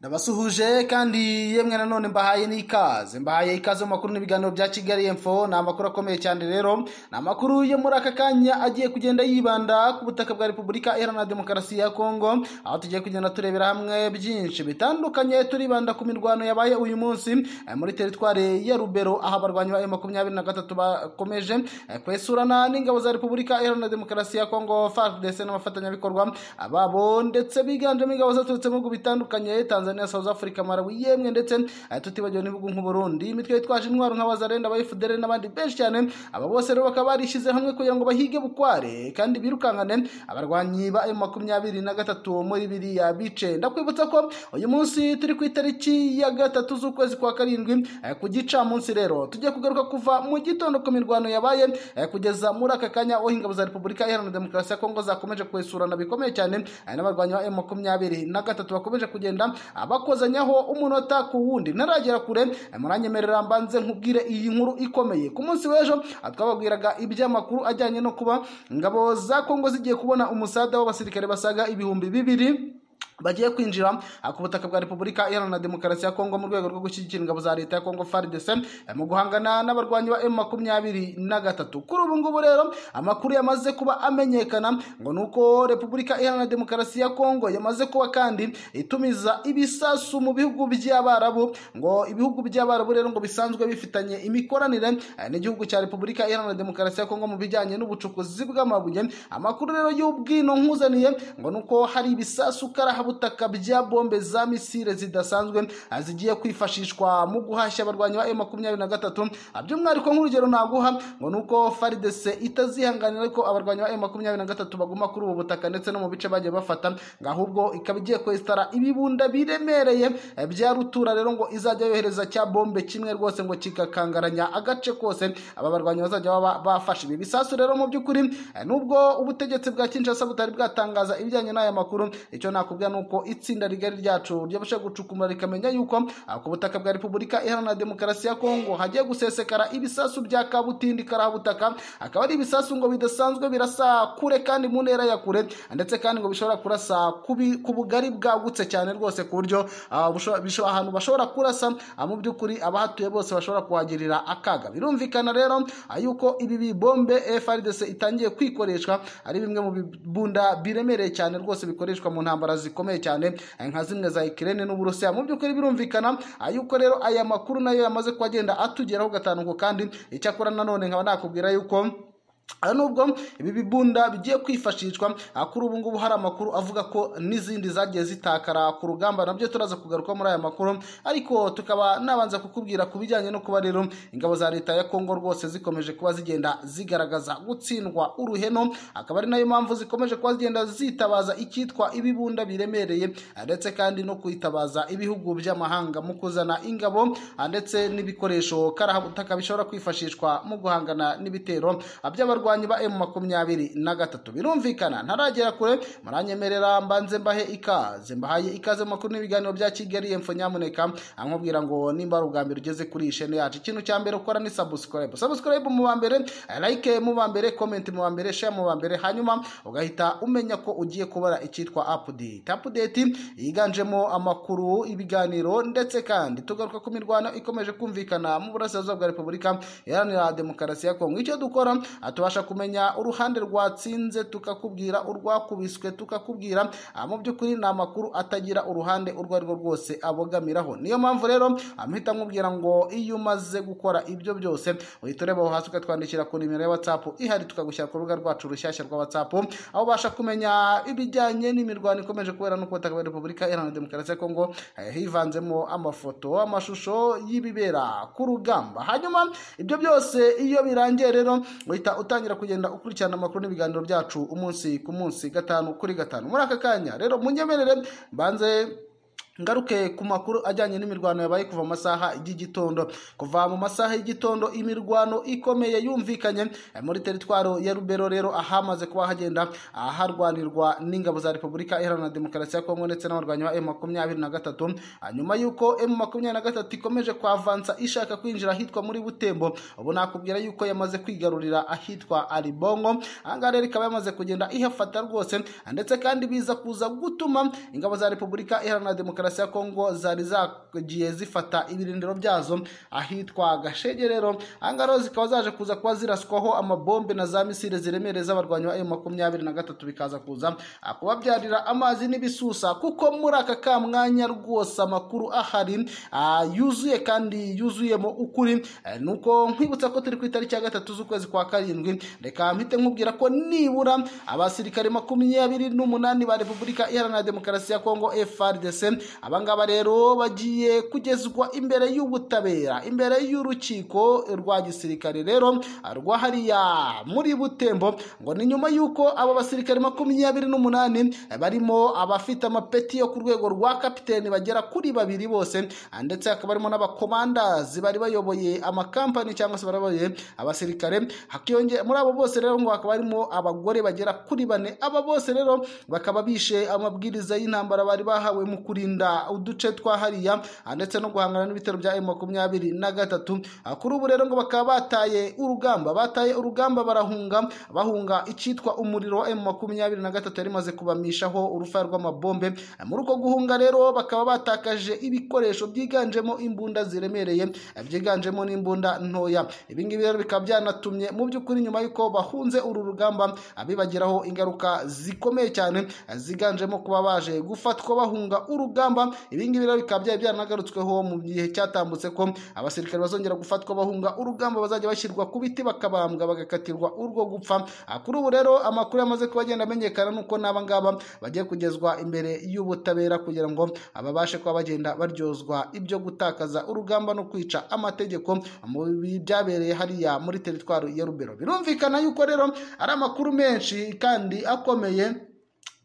ndabasuhuje kandi yemwe nanone mbahaye n'ikaze mbahaye ikaze mu makuru n'ibiganiro bya kigali info ni amakuru akomeye cyane rero ni amakuru yo muri aka kanya agiye kugenda yibanda ku butaka bwa repubulika iharanira demokarasi ya kongo aho tugiye kugenda turebera hamwe byinshi bitandukanye turibanda ku mirwano yabaye uyu munsi eh, muri teritwari ya rubero aho abarwanyi ba makumyabiri na gatatu bakomeje eh, kwesurana n'ingabo za repubulika iharanira demokarasi ya kongo fardc n'abafatanyabikorwa babo ndetse biganjemo ingabo zaturutse mu bihugu bitandukanye tanzania Tanzania, South Africa, Malawi yemwe ndetse eh, tutibagiwe n'ibihugu nk'u Burundi imitwe yitwaje intwaro nka Bazarenda abayifudere n'abandi benshi cyane aba bose rero bakaba barishyize hamwe kugira ngo bahige bukware kandi birukankane abarwanyi ba M23 muri biriya bice ndakwibutsa ko uyu munsi turi ku itariki ya gatatu z'ukwezi kwa karindwi eh, ku gicamunsi rero tugiye kugaruka kuva mu gitondo ku mirwano yabaye eh, kugeza muri aka kanya aho ingabo za Repubulika Iharanira Demokarasi ya Kongo zakomeje kwesurana bikomeye cyane eh, n'abarwanyi ba M23 bakomeje kugenda abakozanyaho umunota ku wundi ntaragera kure muranyemerera mbanze nkubwire iyi nkuru ikomeye ku munsi w'ejo twababwiraga iby'amakuru ajyanye no kuba ingabo za kongo zigiye kubona umusada w'abasirikare basaga ibihumbi bibiri bagiye kwinjira ku butaka bwa repubulika iharanira demokarasi ya kongo mu rwego rwo gushyigikira ingabo za leta ya kongo fardc mu guhangana n'abarwanyi ba m na gatatu kuri ubu ngubu rero amakuru yamaze kuba amenyekana ngo ni uko repubulika iharanira demokarasi ya kongo yamaze kuba kandi itumiza ibisasu mu bihugu by'abarabu ngo ibihugu by'abarabu rero ngo bisanzwe bifitanye imikoranire eh, n'igihugu cya repubulika iharanira demokarasi ya kongo mu bijyanye n'ubucukuzi bw'amabuye amakuru rero y'ubwino nkuzaniye ngo ni uko hari ibisasu karaha butaka bya bombe za misile zidasanzwe ah, zigiye kwifashishwa mu guhashya abarwanyi ba M23 Ah, by'umwihariko nk'urugero naguha ngo nuko FARDC itazihanganira ko abarwanyi ba M23 baguma kuri ubu butaka ndetse no mu bice bagiye bafata ngo ahubwo ikaba igiye kwesitara ibibunda biremereye eh, bya rutura rero ngo izajya yohereza cya bombe kimwe rwose ngo kikakangaranya agace kose aba barwanyi bazajya baba bafashe ibi bisasu rero mu by'ukuri eh, nubwo ubutegetsi bwa Kinshasa butari bwatangaza ibijyanye n'aya makuru icyo nakubwira nuko itsinda rigari ryacu ryabasha gucukumura rikamenya yuko ah, ku butaka bwa repubulika iharanira demokarasi ya kongo hagiye gusesekara ibisasu bya kabutindi karahabutaka akaba ari ibisasu ngo bidasanzwe birasa kure kandi mu ntera ya kure ndetse kandi ngo bishobora kurasa ku bi- ku bugari bwagutse cyane rwose ku buryo ah, busho- bisho- ahantu bashobora kurasa ah, mu by'ukuri abahatuye bose bashobora kuhagirira akaga birumvikana rero ah, yuko ibi bibombe frdc itangiye kwikoreshwa ari bimwe mu bibunda biremereye cyane rwose bikoreshwa mu ntambara zikomeye cyane eh, nka zimwe za ikirere n'uburusiya mu by'ukuri birumvikana ah, yuko rero aya makuru nayo yamaze kuba agenda atugeraho gatanuko kandi icyakora nanone nkaba nakubwira yuko aha nubwo ibi bibunda bigiye kwifashishwa ah, kuri ubu ngubu hari amakuru avuga ko n'izindi zagiye zitakara ku rugamba nabyo turaza kugaruka muri aya makuru ariko tukaba nabanza kukubwira ku bijyanye no kuba rero ingabo za leta ya kongo rwose zikomeje kuba zigenda zigaragaza gutsindwa uruheno akaba ari nayo mpamvu zikomeje kuba zigenda zitabaza icyitwa ibibunda biremereye ah, ndetse kandi no kwitabaza ibihugu by'amahanga mu kuzana ingabo ah, ndetse n'ibikoresho karahabutaka bishobora kwifashishwa mu guhangana n'ibitero ah, by'abarwanyi abarwanyi ba M23 na gatatu birumvikana ntaragera kure muranyemerera mbanze mbahe ikaze mbahaye ikaze mu makuru n'ibiganiro bya Kigali Info nyamuneka ankubwira ngo nimba ari ubwa mbere ugeze kuri iyi chaîne yacu ikintu cya mbere ukora ni subscribe subscribe mu ba mbere like mu ba mbere comment mu ba mbere share mu ba mbere hanyuma ugahita umenya ko ugiye kubara icyitwa update update yiganjemo amakuru ibiganiro ndetse kandi tugaruka ku mirwano ikomeje kumvikana mu burasirazuba bwa Repubulika Iharanira Demokarasi ya Kongo icyo dukora aha tubasha kumenya uruhande rwatsinze tukakubwira urwakubiswe tukakubwira aha mu by'ukuri ni amakuru atagira uruhande urwo ari rwo rwose abogamiraho niyo mpamvu rero amuhita nkubwira ngo iyo umaze gukora ibyo byose uhita ureba aho hasi ukatwandikira ku nimero ya whatsapp ihari tukagushyira ku rubuga rwacu rushyashya rwa whatsapp aho ubasha kumenya ibijyanye n'imirwano ikomeje kubera no kubutaka bwa repubulika iharanira demokarasi ya kongo eh, hivanzemo amafoto amashusho y'ibibera ku rugamba hanyuma ibyo byose iyo birangiye rero uhita utangira kugenda ukurikirana amakuru n'ibiganiro byacu umunsi ku munsi gatanu kuri gatanu muri aka kanya rero munyemerere mbanze ngaruke ku makuru ajyanye n'imirwano yabaye kuva mu masaha y'igitondo kuva mu masaha y'igitondo imirwano ikomeye yumvikanye eh, muri teritwaro ya rubero rero ahamaze kuba hagenda ah, harwanirwa n'ingabo za repubulika iharanira demokarasi ya kongo ndetse n'abarwanyi ba m23 nyuma y'uko m23 ikomeje kwavansa ishaka kwinjira ahitwa muri butembo ubu nakubwira yuko yamaze kwigarurira ahitwa aribongo ahangaha rero ikaba yamaze kugenda ihafata rwose ndetse kandi biza kuza gutuma ingabo za repubulika iharanira demokarasi demokarasi ya kongo zari zagiye zifata ibirindiro byazo ahitwa gashegerero ahangaha zikaba zaje kuza kuba ziraswaho amabombe na za misile ziremereza abarwanyi ba emu makumyabiri na gatatu bikaza kuza kubabyarira amazi n'ibisusa kuko muri aka ka mwanya rwose amakuru ahari ah, yuzuye kandi yuzuyemo ukuri Eh, nuko nkwibutsa ko turi ku itariki ya gatatu z'ukwezi kwa karindwi reka mpite nkubwira ko nibura abasirikare makumyabiri n'umunani ba repubulika iharanira demokarasi ya kongo frdc abangaba rero bagiye kugezwa imbere y'ubutabera imbere y'urukiko rwa gisirikare rero ah, rwa hariya muri butembo ngo ni nyuma y'uko abo basirikare makumyabiri n'umunani eh, barimo abafite amapeti yo ku rwego rwa kapiteni bagera kuri babiri bose ah, ndetse hakaba harimo n'abakomandazi bari bayoboye amakampani cyangwa se bari bayoboye abasirikare hakiyonge muri abo bose rero ngo hakaba harimo abagore bagera kuri bane aba bose rero bakaba bishe amabwiriza y'intambara bari bahawe mu kurinda uduce twa hariya ah, ndetse no guhangana n'ibitero bya makumyabiri na gatatu Ah, kuri ubu rero ngo bakaba bataye urugamba bataye urugamba barahunga bahunga icyitwa umuriro wa makumyabiri na gatatu yari imaze kubamishaho urufaya rw'amabombe Ah, muri uko guhunga rero bakaba batakaje ibikoresho byiganjemo imbunda ziremereye eh, byiganjemo n'imbunda ntoya ibi ngibi rero bikaba byanatumye mu by'ukuri nyuma y'uko bahunze uru rugamba abibagiraho ingaruka zikomeye cyane eh, ziganjemo kuba baje gufatwa bahunga urugamba ibi ngibi rero bikaba byari byaranagarutsweho mu gihe cyatambutse ko abasirikare bazongera gufatwa bahunga urugamba bazajya bashyirwa ku biti bakabambwa bagakatirwa urwo gupfa Ah, kuri ubu rero amakuru yamaze kuba agenda amenyekana nuko n'aba ngaba bagiye kugezwa imbere y'ubutabera kugira ngo babashe kuba bagenda baryozwa ibyo gutakaza urugamba no kwica amategeko mu bi- byabereye hariya muri teritwari ya rubero birumvikana yuko rero ari amakuru menshi kandi akomeye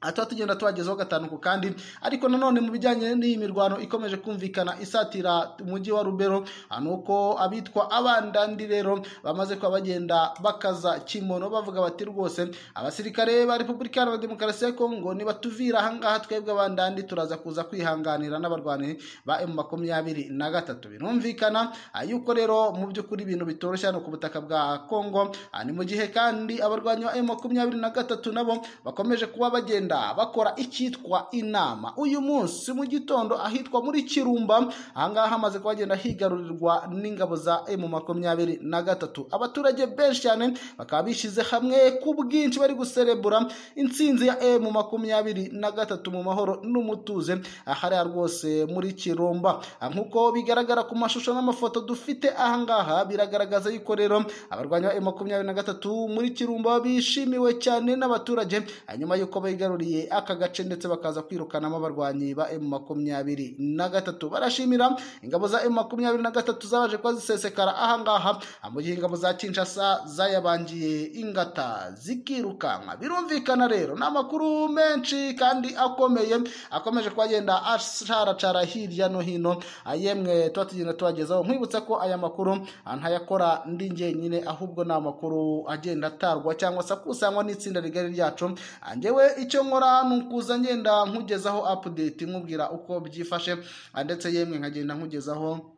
aha tuba tugenda tubagezaho gatanu ku kandi ariko nanone mu bijyanye n'iyi mirwano ikomeje kumvikana isatira umujyi wa rubero aha ni uko abitwa abandandi rero bamaze kuba bagenda bakaza kimono bavuga bati rwose abasirikare ba repubulika iharanira demokarasi ya kongo nibatuvira ahangaha twebwe abandandi turaza kuza kwihanganira n'abarwanyi ba emu makumyabiri na gatatu birumvikana ah, yuko rero mu by'ukuri ibintu bitoroshye hano ku butaka bwa kongo Ah, ni mu gihe kandi abarwanyi ba emu makumyabiri na gatatu nabo bakomeje kuba bagenda bakora icyitwa inama uyu munsi mu gitondo ahitwa muri kirumba ahangaha hamaze kuba hagenda higarurirwa n'ingabo za emu makumyabiri na gatatu abaturage benshi cyane bakaba bishyize hamwe ku bwinshi bari guserebura intsinzi ya emu makumyabiri na gatatu mu mahoro n'umutuze ahariya rwose muri kirumba Ah, nk'uko bigaragara ku mashusho n'amafoto dufite ahangaha biragaragaza yuko rero abarwanyi ba emu makumyabiri na gatatu muri kirumba bishimiwe cyane n'abaturage ah, nyuma yuko bigaruriye aka gace ndetse bakaza kwirukanamo abarwanyi ba emu makumyabiri na gatatu barashimira ingabo za emu makumyabiri na gatatu zabaje kuba zisesekara ahangaha Ah, mu gihe ingabo za kinshasa zayabangiye ingata zikirukanka birumvikana rero ni amakuru menshi kandi akomeye akomeje kuba agenda asharacara hirya no hino Ah, yemwe tuba tugenda tubagezaho nkwibutsa ko aya makuru ah, ntayakora ndi jyenyine ahubwo ni amakuru agenda atarwa cyangwa se akusanywa n'itsinda rigari ryacu Ah, njyewe icyo nkora ni ukuza ngenda nkugezaho update nkubwira uko byifashe Ah, ndetse yemwe nkagenda nkugezaho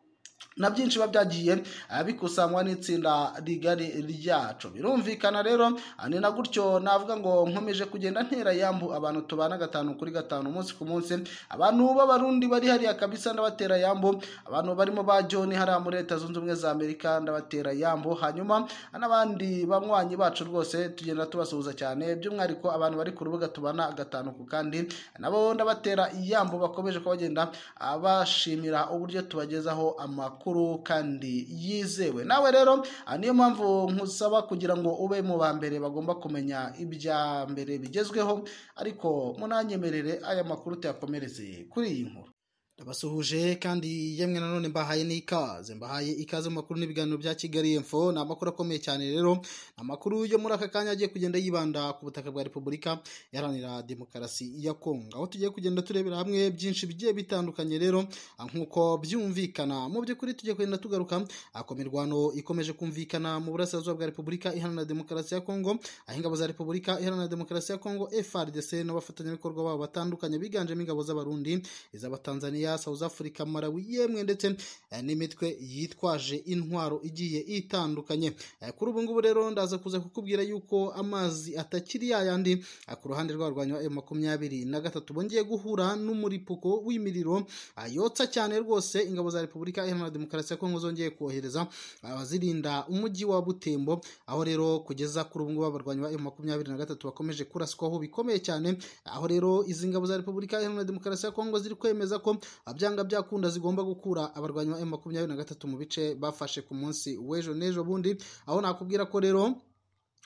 na byinshi biba byagiye ah, bikusanywa n'itsinda rigari ryacu birumvikana rero ah, ni na gutyo navuga ngo nkomeje kugenda ntera yambu abantu tubana gatanu kuri gatanu umunsi ku munsi abantu b'abarundi bari hariya kabisa ndabatera yambu abantu barimo ba john hariya muri leta zunze ubumwe za amerika ndabatera yambu hanyuma ah, n'abandi banywanyi bacu rwose tugenda tubasuhuza cyane by'umwihariko abantu bari ku rubuga tubana gatanu ku kandi nabo ndabatera yambu bakomeje kuba bagenda ah, bashimira uburyo tubagezaho amakuru kandi yizewe nawe rero ah, niyo mpamvu nkusaba kugira ngo ube mu ba mbere bagomba kumenya ibya mbere bigezweho ariko munanyemerere aya makuru tuyakomereze kuri iyi nkuru ndabasuhuje kandi yemwe nanone mbahaye n'ikaze mbahaye ikaze mu makuru n'ibiganiro bya kigali info ni amakuru akomeye cyane rero ni amakuru yo muri aka kanya agiye kugenda yibanda ku butaka bwa repubulika iharanira demokarasi ya kongo aho tugiye kugenda turebera hamwe byinshi bigiye bitandukanye rero ah, nk'uko byumvikana mu by'ukuri tugiye kugenda tugaruka ah, ku mirwano ikomeje kumvikana mu burasirazuba bwa repubulika iharanira demokarasi ya kongo aho ingabo za repubulika iharanira demokarasi ya kongo frdc n'abafatanyabikorwa babo batandukanye biganjemo ingabo z'abarundi iz'abatanzaniya Nigeria South Africa Malawi yemwe ndetse eh, n'imitwe yitwaje intwaro igiye itandukanye Eh, kuri ubu ngubu rero ndaza kuza kukubwira yuko amazi atakiri yayandi eh, ku ruhande rwarwanya ayo makumyabiri na gatatu bongeye guhura n'umuripuko w'imiriro eh, yotsa cyane rwose ingabo za Repubulika Iharanira Demokarasi ya Kongo zongeye kohereza abazirinda umujyi wa Butembo aho rero kugeza kuri ubu ngubu abarwanyi ba M makumyabiri na gatatu bakomeje kuraswaho bikomeye cyane aho rero izi ngabo za Repubulika Iharanira Demokarasi ya Kongo ziri kwemeza ko byanga byakunda zigomba gukura abarwanyi ba M makumyabiri na gatatu mu bice bafashe ku munsi w'ejo n'ejo bundi aho nakubwira ko rero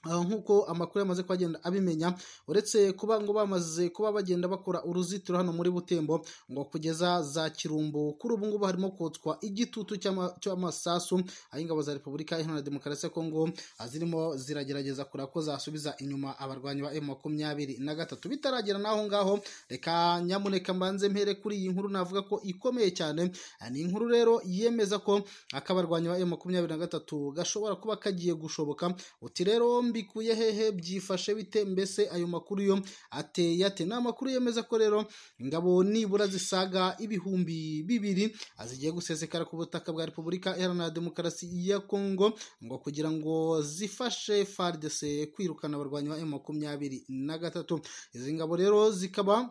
aho nk'uko amakuru yamaze kuhagenda abimenya uretse kuba ngo bamaze kuba bagenda bakora uruzitiro hano muri butembo ngo kugeza za kirumbu kuri ubu ngubu harimo kotswa igitutu cy'ama- cy'amasasu aho ingabo za repubulika iharanira demokarasi ya kongo ah, zirimo ziragerageza kureba ko zasubiza inyuma abarwanyi ba emu makumyabiri na gatatu bitaragera n'aho ngaho reka nyamuneka mbanze mpere kuri iyi nkuru navuga ko ikomeye cyane Ah, ni inkuru rero yemeza ko akabarwanyi ba emu makumyabiri na gatatu gashobora kuba kagiye gushoboka uti rero mbikuye hehe byifashe bite mbese ayo makuru yo ateye ate ni amakuru yemeza ko rero ingabo nibura zisaga ibihumbi bibiri zigiye gusesekara ku butaka bwa repubulika iharanira demokarasi ya kongo ngo kugira ngo zifashe fardese kwirukana abarwanyi ba emu makumyabiri na gatatu izi ngabo rero zikaba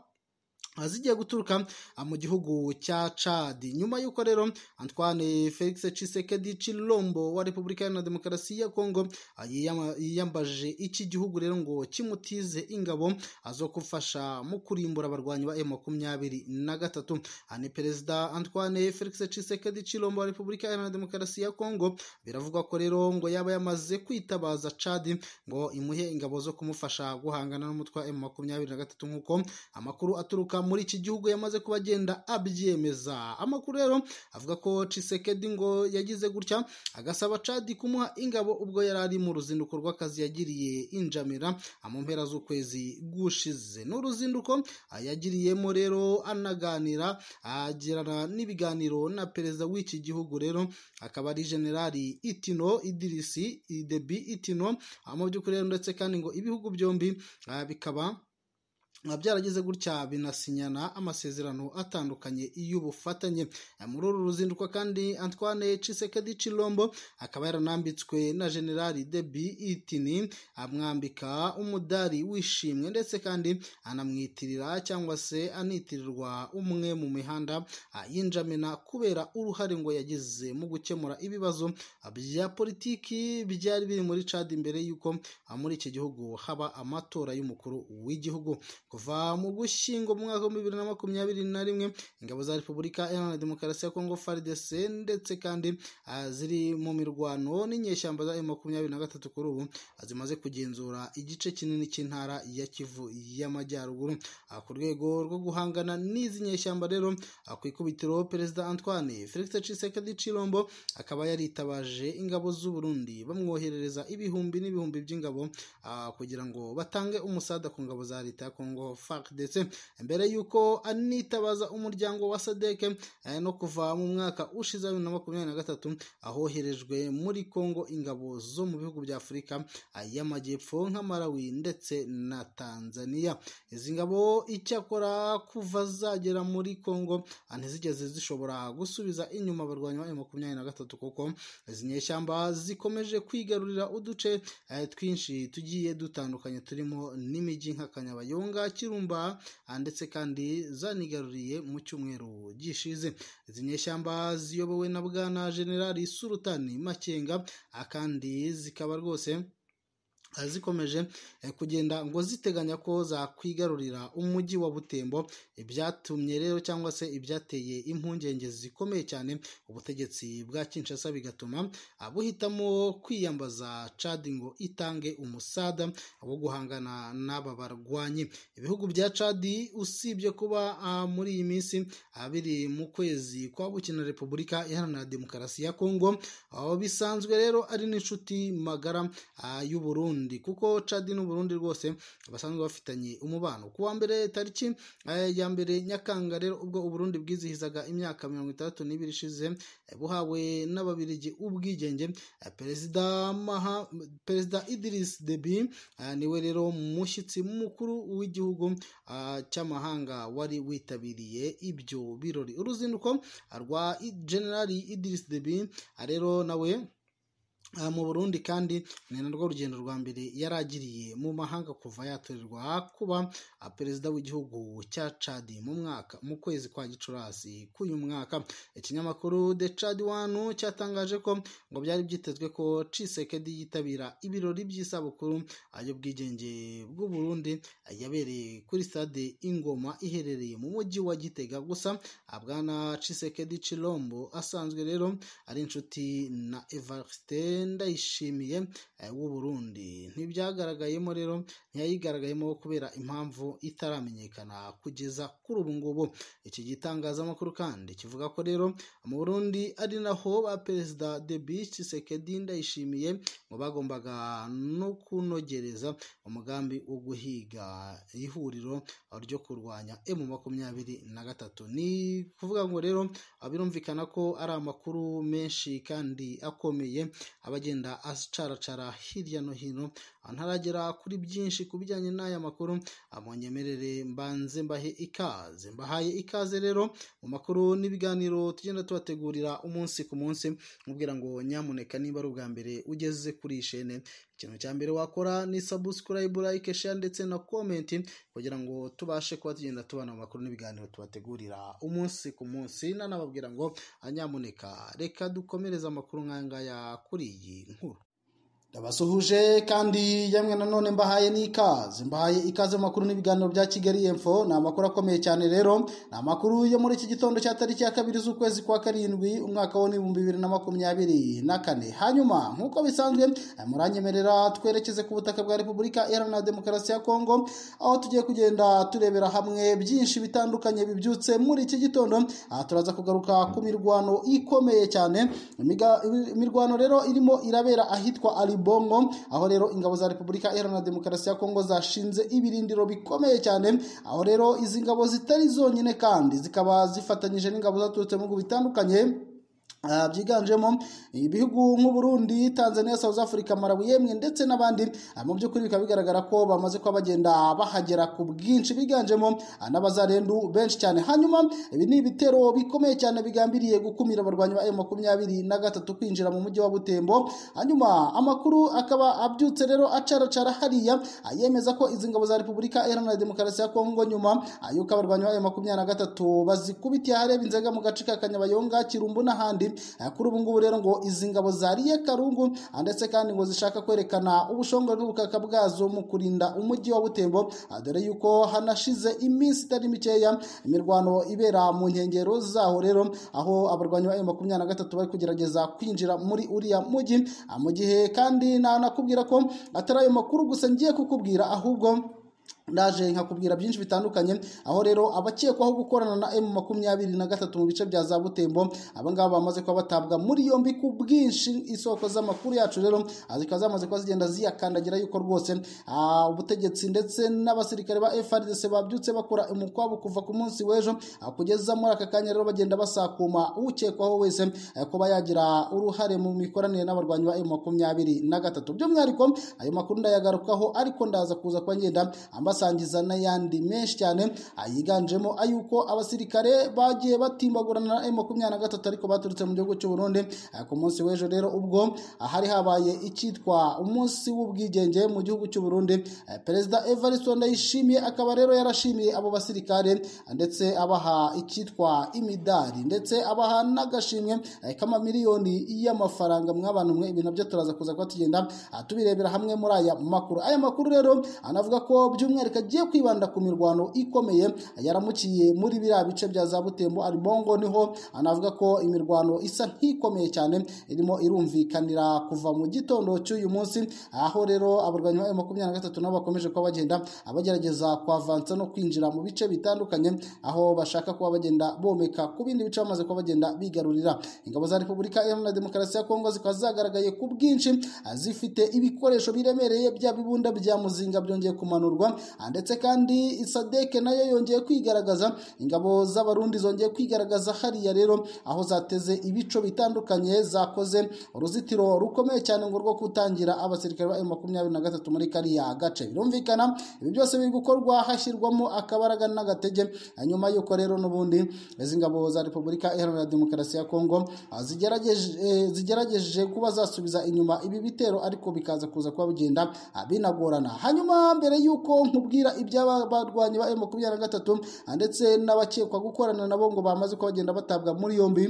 ah, zigiye guturuka ah, mu gihugu cya Chad nyuma y'uko rero Antoine Felix Tshisekedi Chilombo wa Repubulika Iharanira Demokarasi ya Kongo ah, yiyama- yiyambaje iki gihugu rero ngo kimutize ingabo ah, zo kufasha mu kurimbura abarwanyi ba M23 na gatatu Ah, ni Perezida Antoine Felix Tshisekedi Chilombo wa Repubulika Iharanira Demokarasi ya Kongo biravugwa ko rero ngo yaba yamaze kwitabaza Chad ngo imuhe ingabo zo kumufasha guhangana n'umutwe wa M23 nk'uko amakuru aturuka muri iki gihugu yamaze kuba agenda abyemeza amakuru rero avuga ko Tshisekedi ngo yagize gutya agasaba Chad kumuha ingabo ubwo yari ari mu ruzinduko rw'akazi yagiriye injamira mu mpera z'ukwezi gushize n'uruzinduko ah, yagiriyemo rero anaganira agirana n'ibiganiro na perezida w'iki gihugu rero akaba ari generali Itino Idirisi Idebi Itino Ah, mu by'ukuri rero ndetse kandi ngo ibihugu byombi ah, bikaba biba byaragize gutya binasinyana amasezerano atandukanye y'ubufatanye Eh, muri uru ruzinduko kandi antoine Tshisekedi Chilombo akaba yaranambitswe na generali debi itini amwambika umudari w'ishimwe ndetse kandi anamwitirira cyangwa se anitirirwa umwe mu mihanda ah, y'injamena kubera uruhare ngo yagize mu gukemura ibibazo ah, bya politiki byari biri muri Chad mbere y'uko ah, muri iki gihugu haba amatora y'umukuru w'igihugu kuva mu gushyingo mu mwaka w'ibihumbi bibiri na makumyabiri na rimwe ingabo za repubulika iharanira demokarasi ya kongo frdc ndetse kandi ah, ziri mu mirwano n'inyeshyamba za makumyabiri na gatatu kuri ubu ah, zimaze kugenzura igice kinini cy'intara ya kivu y'amajyaruguru Ah, ku rwego rwo guhangana n'izi nyeshyamba rero ah, ku ikubitiro perezida antoine felix tshisekedi chilombo akaba yaritabaje ingabo z'u burundi bamwoherereza ibihumbi n'ibihumbi by'ingabo ah, kugira ngo batange umusada ku ngabo za leta ya Kongo FARDC mbere y'uko anitabaza umuryango wa SADC eh, no kuva mu mwaka ushize wa bibiri na makumyabiri na gatatu ahoherejwe muri Kongo ingabo zo mu bihugu bya Afurika ah, y'amajyepfo nka Malawi ndetse na Tanzania izi ngabo icyakora kuva zagera muri Kongo ah, ntizigeze zishobora gusubiza inyuma abarwanyi ba M23 kuko izi nyeshyamba zikomeje kwigarurira uduce eh, twinshi tugiye dutandukanye turimo n'imijyi nka Kanyabayonga Kirumba ah, ndetse kandi zanigaruriye mu cyumweru gishize izi nyeshyamba ziyobowe na bwana generali Sultani Makenga ah, kandi zikaba rwose ah, zikomeje eh, kugenda ngo ziteganya ko zakwigarurira umujyi wa Butembo ibyatumye rero cyangwa se ibyateye impungenge zikomeye cyane ubutegetsi bwa Kinshasa bigatuma abuhitamo kwiyambaza Chad ngo itange umusada wo guhangana n'aba barwanyi ibihugu bya Chad usibye kuba ah, muri iyi minsi ah, biri mu kwezi kwa bukina Repubulika Iharanira Demokarasi ya Kongo aho bisanzwe rero ari n'inshuti magara ah, y'u Burundi Burundi kuko Chad n'u Burundi rwose basanzwe bafitanye umubano ku wa mbere tariki ya mbere Nyakanga rero ubwo Uburundi bwizihizaga imyaka mirongo itandatu n'ibiri ishize buhawe n'ababirigi ubwigenge perezida maha perezida Idris Deby niwe rero mushyitsi mukuru w'igihugu cy'amahanga wari witabiriye ibyo birori uruzinduko rwa generali Idris Deby rero nawe mu Burundi kandi ni narwo rugendo rwa mbere yari agiriye mu mahanga kuva yatorerwa kuba perezida w'igihugu cya Chad mu mwaka mu kwezi kwa Gicurasi k'uyu mwaka ikinyamakuru The Chad Wanu cyatangaje ko ngo byari byitezwe ko Tshisekedi yitabira ibirori by'isabukuru y'ubwigenge bw'u Burundi yabereye kuri stade Ingoma iherereye mu mujyi wa Gitega gusa Bwana Tshisekedi Chilombo asanzwe rero ari inshuti na Evariste ndayishimiye w'u Burundi ntibyagaragayemo rero ntiyayigaragayemo kubera impamvu itaramenyekana kugeza kuri ubu ngubu iki gitangazamakuru kandi kivuga ko rero mu Burundi ari naho ba perezida Deby Tshisekedi ndayishimiye ngo bagombaga no kunogereza umugambi wo guhiga ihuriro ryo kurwanya M makumyabiri na gatatu ni kuvuga ngo rero birumvikana ko ari amakuru menshi kandi akomeye abagenda acaracara hirya no hino ntaragera kuri byinshi ku bijyanye n'aya makuru amunyemerere mbanze mbahe ikaze mbahaye ikaze rero mu makuru n'ibiganiro tugenda tubategurira umunsi ku munsi mubwira ngo nyamuneka niba ari ubwa mbere ugeze kuri iyi shene ikintu cya mbere wakora ni subscribe like share ndetse na comment kugira ngo tubashe kuba tugenda tubana mu makuru n'ibiganiro tubategurira umunsi ku munsi nanababwira ngo nyamuneka reka dukomereze amakuru nk'aya ngaya kuri iyi nkuru ndabasuhuje kandi yamwe nanone mbahaye n'ikaze mbahaye ikaze mu makuru n'ibiganiro bya kigali info ni amakuru akomeye cyane rero ni amakuru yo muri iki gitondo cya tariki ya kabiri z'ukwezi kwa karindwi umwaka wo n'ibihumbi bibiri na makumyabiri na kane hanyuma nk'uko bisanzwe muranyemerera twerekeze ku butaka bwa repubulika iharanira demokarasi ya kongo aho tugiye kugenda turebera hamwe byinshi bitandukanye bibyutse muri iki gitondo aha turaza kugaruka ku mirwano ikomeye cyane imirwano rero irimo irabera ahitwa ari Bongo aho rero ingabo za Repubulika Iharanira Demokarasi ya Kongo zashinze ibirindiro bikomeye cyane aho rero izi ngabo zitari zonyine kandi zikaba zifatanyije n'ingabo zaturutse mu bihugu bitandukanye byiganjemo ibihugu nk'uburundi tanzania south africa malawi yemwe ndetse n'abandi mu by'ukuri bikaba bigaragara ko bamaze kuba bagenda bahagera ku bwinshi biganjemo n'abazarendu benshi cyane hanyuma ibi ni ibitero bikomeye cyane bigambiriye gukumira abarwanyi ba makumyabiri na gatatu kwinjira mu mujyi wa butembo hanyuma amakuru akaba abyutse rero acaracara hariya yemeza ko izi ngabo za repubulika iharanira demokarasi ya kongo nyuma yuko abarwanyi ba makumyabiri na gatatu bazikubitiye ahareba inzega mu gace ka kanyabayonga kirumbu n'ahandi kuri ubu ngubu rero ngo izi ngabo zariye karungu ndetse kandi ngo zishaka kwerekana ubushongore n'ubukaka bwazo mu kurinda umujyi wa butembo dore yuko hanashize iminsi itari mikeya imirwano ibera mu nkengero zaho rero aho abarwanyi ba makumyabiri na gatatu bari kugerageza kwinjira muri uriya mujyi mu gihe kandi nanakubwira ko atari ayo makuru gusa ngiye kukubwira ahubwo ndaje nkakubwira byinshi bitandukanye aho rero abakekwaho gukorana na M makumyabiri na gatatu mu bice bya za Butembo abangaba bamaze kuba batabwa muri yombi ku bwinshi isoko z'amakuru yacu rero zikaba zamaze kuba zigenda ziyakandagira yuko rwose ubutegetsi ndetse n'abasirikare ba FARDC babyutse bakora umukwabo kuva ku munsi w'ejo kugeza muri aka kanya rero bagenda basakuma ukekwaho wese kuba yagira uruhare mu mikoranire n'abarwanyi ba M makumyabiri na gatatu by'umwihariko ayo makuru ndayagarukaho ariko ndaza kuza kuba ngenda basangiza n'ayandi menshi cyane yiganjemo ay'uko abasirikare bagiye batimbagurana na makumyabiri na gatatu ariko baturutse mu gihugu cy'u Burundi ku munsi w'ejo rero ubwo hari habaye icyitwa umunsi w'ubwigenge mu gihugu cy'u Burundi perezida Evariste Ndayishimiye akaba rero yarashimiye abo basirikare ndetse abaha icyitwa imidari ndetse abaha n'agashimwe k'amamiliyoni y'amafaranga mw'abantu mwe ibintu byo turaza kuza kuba tugenda tubirebera hamwe muri aya makuru aya makuru rero anavuga ko by'umwihariko kagiye kwibanda ku mirwano ikomeye yaramukiye muri biriya bice bya za butembo aribongo niho anavuga ko imirwano isa nk'ikomeye cyane irimo irumvikanira kuva mu gitondo cy'uyu munsi aho rero abarwanyi ba makumyabiri na gatatu nabo bakomeje kuba bagenda abagerageza kwavansa no kwinjira mu bice bitandukanye aho bashaka kuba bagenda bomeka ku bindi bice bamaze kuba bagenda bigarurira ingabo za repubulika iharanira demokarasi ya kongo zikaba zagaragaye ku bwinshi zifite ibikoresho biremereye bya bibunda bya muzinga byongeye kumanurwa ndetse kandi isadeke nayo yongeye kwigaragaza ingabo z'abarundi zongeye kwigaragaza hariya rero aho zateze ibico bitandukanye zakoze uruzitiro rukomeye cyane ngo rwo gutangira abasirikare ba makumyabiri na gatatu muri kariya gace birumvikana ibi byose biri gukorwa hashyirwamo akabaraga n'agatege nyuma y'uko rero n'ubundi izi ngabo za repubulika iharanira demokarasi ya kongo zigerageje zigerageje kuba zasubiza inyuma ibi bitero ariko bikaza kuza kuba bigenda binagorana hanyuma mbere y'uko nkubwira iby'abarwanyi ba makumyabiri na gatatu ndetse n'abakekwa gukorana nabo ngo bamaze kuba bagenda batabwa muri yombi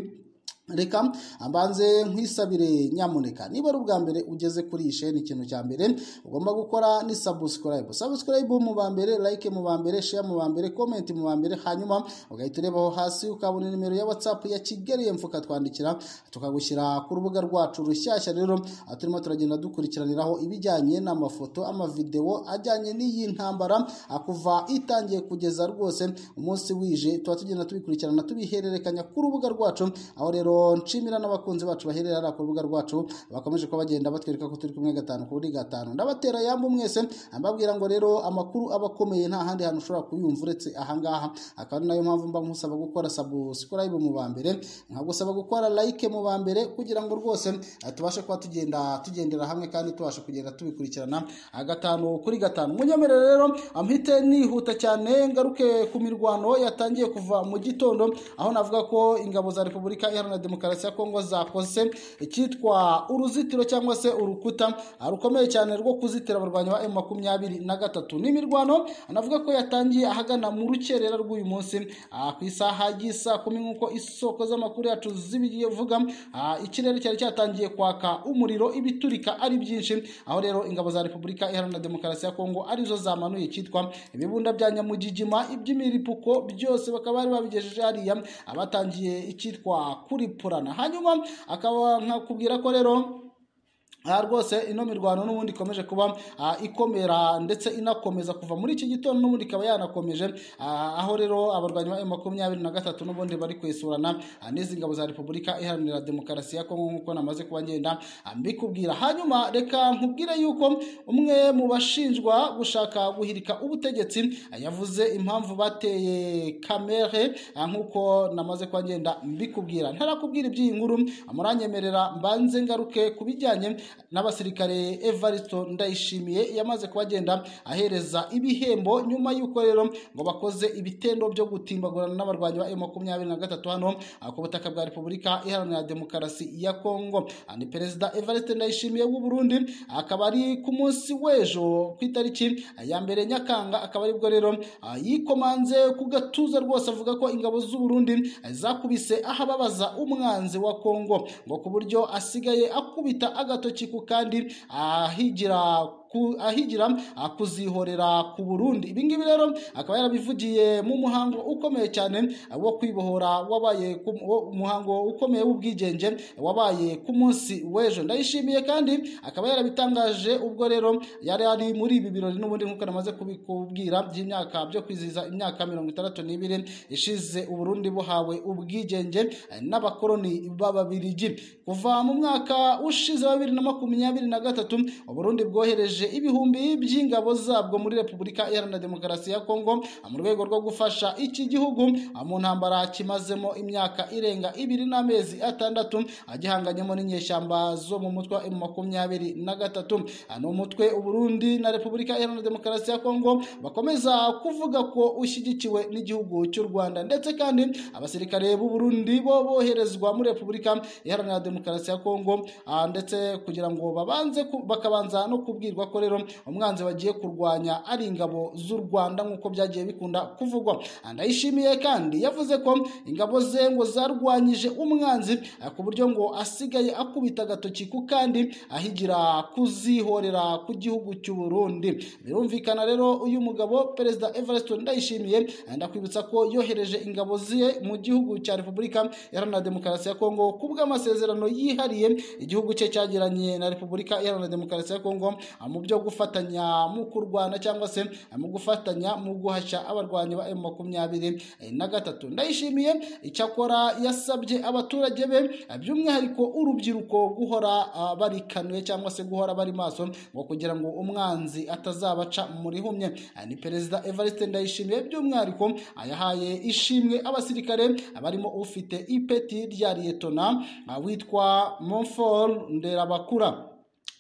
reka mbanze nkwisabire nyamuneka niba ari ubwa mbere ugeze kuri iyi sheni ikintu cya mbere ugomba gukora ni sabusikarayibu sabusikarayibu mu ba mbere layike mu ba mbere sheya mu ba mbere komenti mu ba mbere hanyuma ugahita urebaho hasi ukabona nimero ya watsapu ya kigali yemfu ukatwandikira tukagushyira ku rubuga rwacu rushyashya rero aho turimo turagenda dukurikiraniraho ibijyanye n'amafoto amavidewo ajyanye n'iyi ntambara kuva itangiye kugeza rwose umunsi wije tuba tugenda tubikurikirana tubihererekanya ku rubuga rwacu aho rero nshimira n'abakunzi bacu baherera hariya ku rubuga rwacu bakomeje kuba bagenda batwereka ko turi kumwe gatanu kuri gatanu ndabatera yambu mwese mbabwira ngo rero amakuru aba akomeye nta handi hantu ushobora kuyumva uretse ahangaha akaba ari nayo mpamvu mba nkusaba gukora sabusikarayibu mu ba mbere nkagusaba gukora layike mu ba mbere kugira ngo rwose tubashe kuba tugenda tugendera hamwe kandi tubasha kugenda tubikurikirana gatanu kuri gatanu munyemerere rero mpite nihuta cyane ngaruke ku mirwano yatangiye kuva mu gitondo aho navuga ko ingabo za repubulika iharanira demokarasi ya kongo zakoze icyitwa uruzitiro cyangwa se urukuta rukomeye cyane rwo kuzitira abarwanyi ba emu makumyabiri na gatatu n'imirwano anavuga ko yatangiye ahagana mu rukerera rw'uyu munsi ku isaha y'isa kumi nk'uko isoko z'amakuru yacu zibivuga ikirere cyari cyatangiye kwaka umuriro ibiturika ari byinshi aho rero ingabo za repubulika iharanira demokarasi ya kongo arizo zamanuye icyitwa ibibunda bya nyamugigima iby'imiripuko byose bakaba bari babigejeje hariya abatangiye icyitwa kuri kuripurana hanyuma akaba nkakubwira ko rero aha rwose ino mirwano n'ubundi ikomeje kuba ikomera ndetse inakomeza kuva muri iki gitondo n'ubundi ikaba yanakomeje aho rero abarwanyi ba makumyabiri na gatatu n'ubundi bari kwesurana n'izi ngabo za repubulika iharanira demokarasi ya kongo nk'uko namaze kuba ngenda mbikubwira hanyuma reka nkubwire yuko umwe mu bashinjwa gushaka guhirika ubutegetsi yavuze impamvu bateye kamere nk'uko namaze kuba ngenda mbikubwira ntarakubwira iby'iyi nkuru muranyemerera mbanze ngaruke ku bijyanye n'abasirikare Evaristo Ndayishimiye yamaze kubagenda ahereza ibihembo nyuma y'uko rero ngo bakoze ibitendo byo gutimbagurana n'abarwanyi ba M23 hano ku butaka bwa Repubulika Iharanira Demokarasi ya Kongo ni Perezida Evariste Ndayishimiye w'u Burundi akaba ari ku munsi w'ejo ku itariki ya mbere Nyakanga akaba aribwo rero yikomanze ku gatuza rwose avuga ko ingabo z'u Burundi zakubise ahababaza umwanzi wa Kongo ngo ku buryo asigaye akubita agato ku kandi ahigira ahigira kuzihorera ku Burundi ibi ngibi rero akaba yarabivugiye mu muhango ukomeye cyane wo kwibohora wabaye umuhango ukomeye w'ubwigenge wabaye ku munsi w'ejo ndayishimiye kandi akaba yarabitangaje ubwo rero yari ari muri ibi birori n'ubundi nk'uko namaze kubikubwira by'imyaka byo kwizihiza imyaka mirongo itandatu n'ibiri ishize Uburundi buhawe ubwigenge n'abakoroni b'ababirigi kuva mu mwaka ushize wa bibiri na makumyabiri na gatatu Uburundi bwohereje ibihumbi by'ingabo zabwo muri repubulika iharanira demokarasi ya kongo mu rwego rwo gufasha iki gihugu mu ntambara kimazemo imyaka irenga ibiri n'amezi atandatu agihanganyemo n'inyeshyamba zo mu mutwe wa makumyabiri na gatatu ni umutwe uburundi na repubulika iharanira demokarasi ya kongo bakomeza kuvuga ko ushyigikiwe n'igihugu cy'u rwanda ndetse kandi abasirikare b'uburundi bo boherezwa muri repubulika iharanira demokarasi ya kongo ndetse kugira ngo babanze bakabanza no kubwirwa ko rero umwanzi bagiye kurwanya ari ingabo z'u rwanda nk'uko byagiye bikunda kuvugwa ndayishimiye kandi yavuze ko ingabo ze ngo zarwanyije umwanzi eh, ku buryo ngo asigaye akubita agatoki ku kandi ahigira kuzihorera ku gihugu cy'u Burundi birumvikana rero uyu mugabo perezida Evariste Ndayishimiye eh, ndakwibutsa ko yohereje ingabo ziye mu gihugu cya Repubulika Iharanira Demokarasi ya Kongo ku bw'amasezerano yihariye igihugu cye cyagiranye na Repubulika Iharanira Demokarasi ya Kongo ah, mu byo gufatanya mu kurwana cyangwa se ah, mu gufatanya mu guhashya abarwanyi ba M makumyabiri eh, na gatatu ndayishimiye icyakora yasabye abaturage be eh, by'umwihariko urubyiruko guhora ah, barikanuye cyangwa se guhora bari maso ngo kugira ngo umwanzi atazabaca muri humye Ah, ni perezida Evariste Ndayishimiye by'umwihariko ah, yahaye ishimwe abasirikare ah, barimo ufite ipeti rya liyetona ah, witwa Monfort Nderabakura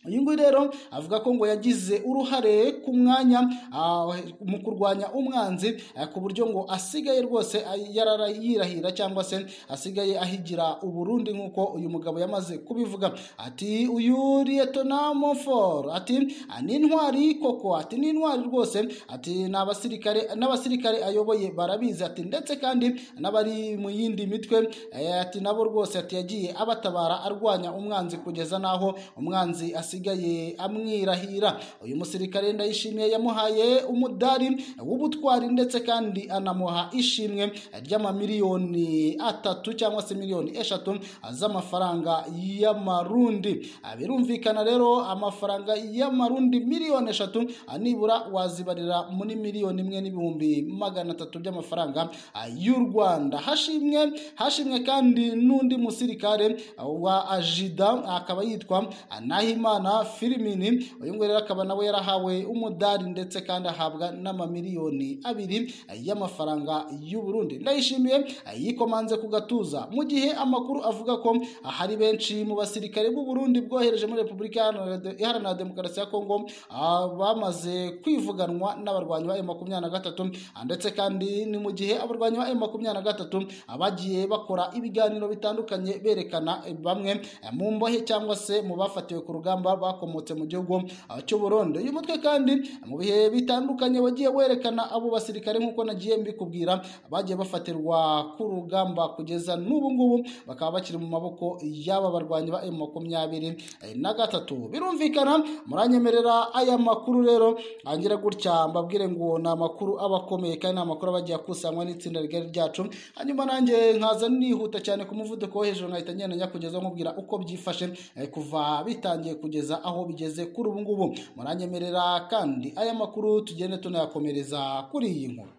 uyu nguyu rero avuga ko ngo yagize uruhare ku mwanya ah, mu kurwanya umwanzi eh, ku buryo ngo asigaye rwose ah, yarara- yirahira cyangwa se asigaye ahigira uburundi nk'uko uyu mugabo yamaze kubivuga ati uyu liyetona mofor ati "Ah, ni intwari koko ati ni intwari rwose ati ni abasirikare n'abasirikare ayoboye barabizi ati ndetse kandi n'abari mu yindi mitwe eh, ati nabo rwose ati yagiye abatabara arwanya umwanzi kugeza n'aho umwanzi asigaye amwirahira uyu musirikare ndayishimiye yamuhaye umudari w'ubutwari ndetse kandi anamuha ishimwe ry'amamiliyoni atatu cyangwa se miliyoni eshatu z'amafaranga y'amarundi Ah, birumvikana rero amafaranga y'amarundi miliyoni eshatu ah, nibura wazibarira muri miliyoni imwe n'ibihumbi magana atatu by'amafaranga ah, y'u rwanda hashimwe hashimwe kandi n'undi musirikare ah, wa ajida akaba yitwa nahimana filimini uyu nguyu rero akaba nawe yarahawe umudari ndetse kandi ahabwa n'amamiliyoni abiri y'amafaranga y'u Burundi ndayishimiye yikomanze ku gatuza mu gihe amakuru avuga ko hari benshi mu basirikare b'u Burundi bwohereje muri Repubulika Iharanira- Iharanira Demokarasi ya Kongo ah, bamaze kwivuganwa n'abarwanyi ba M23 ah, ndetse kandi ni mu gihe abarwanyi ba M23 ah, bagiye bakora ibiganiro bitandukanye berekana eh, bamwe eh, mu mbohe cyangwa se mu bafatiwe ku rugamba bakomotse mu gihugu ah, cy'u Burundi uyu mutwe kandi mu bihe bitandukanye wagiye werekana abo basirikare nk'uko nagiye mbikubwira bagiye bafatirwa ku rugamba kugeza n'ubu ngubu bakaba bakiri mu maboko y'aba barwanyi ba M23 eh, na gatatu birumvikana muranyemerera aya makuru rero angira gutya mbabwire ngo ni amakuru aba akomeye kandi ni amakuru aba agiye akusanywa n'itsinda rigari ryacu hanyuma nanjye nkaza nihuta cyane ku muvuduko wo hejuru nkahita ngenanya kugeza nkubwira uko byifashe eh, kuva bitangiye kugeza aho bigeze kuri ubu ngubu muranyemerera kandi aya makuru tugende tunayakomereza kuri iyi nkuru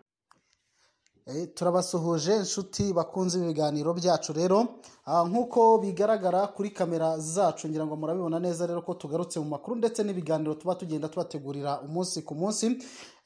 Eh, turabasuhuje inshuti bakunze ibiganiro byacu rero Ah, nk'uko bigaragara kuri kamera zacu ngira ngo murabibona neza rero ko tugarutse mu makuru ndetse n'ibiganiro tuba tugenda tubategurira umunsi ku munsi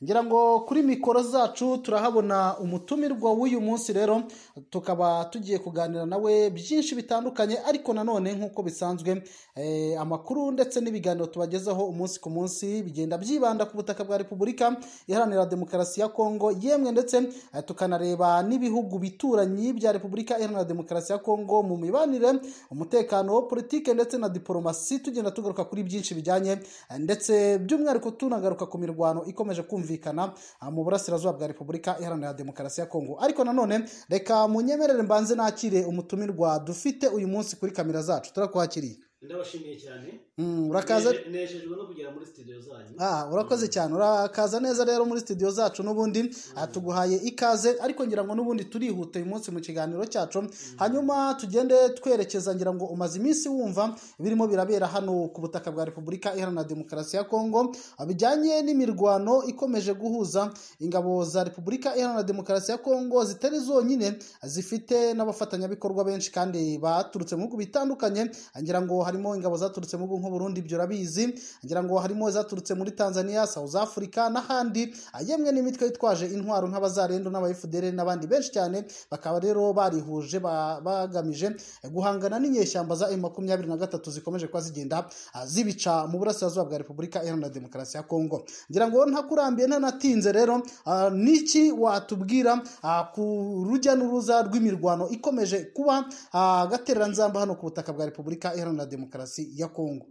ngira ngo kuri mikoro zacu turahabona umutumirwa w'uyu munsi rero tukaba tugiye kuganira nawe byinshi bitandukanye ariko nanone nk'uko bisanzwe eh, amakuru ndetse n'ibiganiro tubagezaho umunsi ku munsi bigenda byibanda ku butaka bwa repubulika iharanira demokarasi ya kongo yemwe ndetse eh, tukanareba n'ibihugu bituranyi bya repubulika iharanira demokarasi ya kongo mu mibanire umutekano politike ndetse na diporomasi tugenda tugaruka kuri byinshi bijyanye eh, ndetse by'umwihariko tunagaruka ku mirwano ikomeje kumvikana ah, mu burasirazuba bwa repubulika iharanira demokarasi ya kongo ariko nanone reka munyemerere mbanze nakire umutumirwa dufite uyu munsi kuri kamera zacu turakwakiriye ndabashimiye cyane Mm, urakaza Neje- nejejwe no kugera muri studio zanyu Ah, urakoze cyane urakaza neza rero muri studio zacu n'ubundi ah, tuguhaye ikaze ariko ngira ngo n'ubundi turihuta uyu munsi mu kiganiro cyacu hanyuma tugende twerekeza ngira ngo umaze iminsi wumva birimo birabera hano ku butaka bwa repubulika iharanira demokarasi ya kongo ah, bijyanye n'imirwano ikomeje guhuza ingabo za repubulika iharanira demokarasi ya kongo zitari zonyine zifite n'abafatanyabikorwa benshi kandi baturutse mu bihugu bitandukanye ah, ngira ngo harimo ingabo zaturutse mu bihugu nk'u Burundi ibyo urabizi ngira ngo harimo zaturutse muri Tanzania, South Africa n'ahandi yemwe n'imitwe yitwaje intwaro nk'abazarendo n'abayifudere n'abandi benshi cyane bakaba rero barihuje ba- bagamije guhangana n'inyeshyamba za M23 zikomeje kuba zigenda ah, zibica mu burasirazuba bwa Repubulika Iharanira Demokarasi ya Kongo ngira ngo ntakurambiye ntanatinze rero ah, niki watubwira ah, ku rujya n'uruza rw'imirwano ikomeje kuba ah, gatereranzamba hano ku butaka bwa Repubulika Iharanira Demokarasi ya Kongo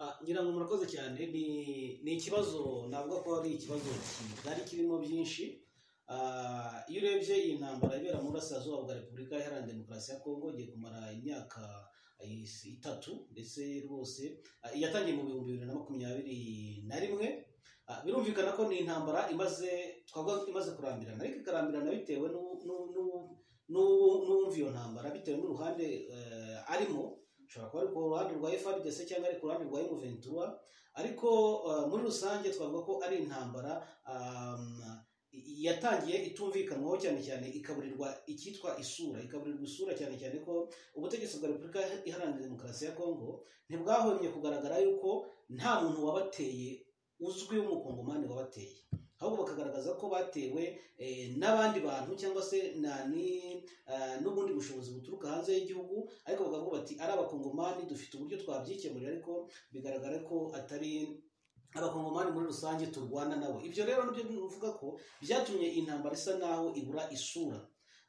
Ah, ngira ngo murakoze cyane ni ni ikibazo navuga ko ari ikibazo kigari kirimo byinshi Ah, iyo urebye iyi ntambara ibera mu burasirazuba bwa repubulika iharanira demokarasi ya kongo igiye kumara imyaka is- itatu ndetse rwose ah, yatangiye mu bihumbi bibiri na makumyabiri na rimwe Ah, birumvikana ko ni intambara imaze twavuga ko imaze kurambirana ariko ikarambirana bitewe n'u- n'u- n'u- n'u- n'uwumva iyo ntambara bitewe n'uruhande eh, arimo ushobora kuba ari ku ruhande rwa FRDC cyangwa ari ku ruhande rwa M23 ariko eh, muri rusange twavuga ko ari intambara um, i- yatangiye itumvikanwaho cyane cyane ikaburirwa icyitwa isura ikaburirwa isura cyane cyane ko ubutegetsi bwa repubulika iharanira demokarasi ya kongo ntibwahwemye kugaragara yuko nta muntu wabateye uzwi w'umukongomani wabateye ahubwo bakagaragaza ko batewe eh, n'abandi bantu cyangwa se na ni- eh, n'ubundi bushobozi buturuka hanze y'igihugu ariko bakavuga bati ari abakongomani dufite uburyo twabyikemurira ariko bigaragara ko atari abakongomani muri rusange turwana nabo ibyo rero nibyo bivuga ko byatumye intambara isa naho ibura isura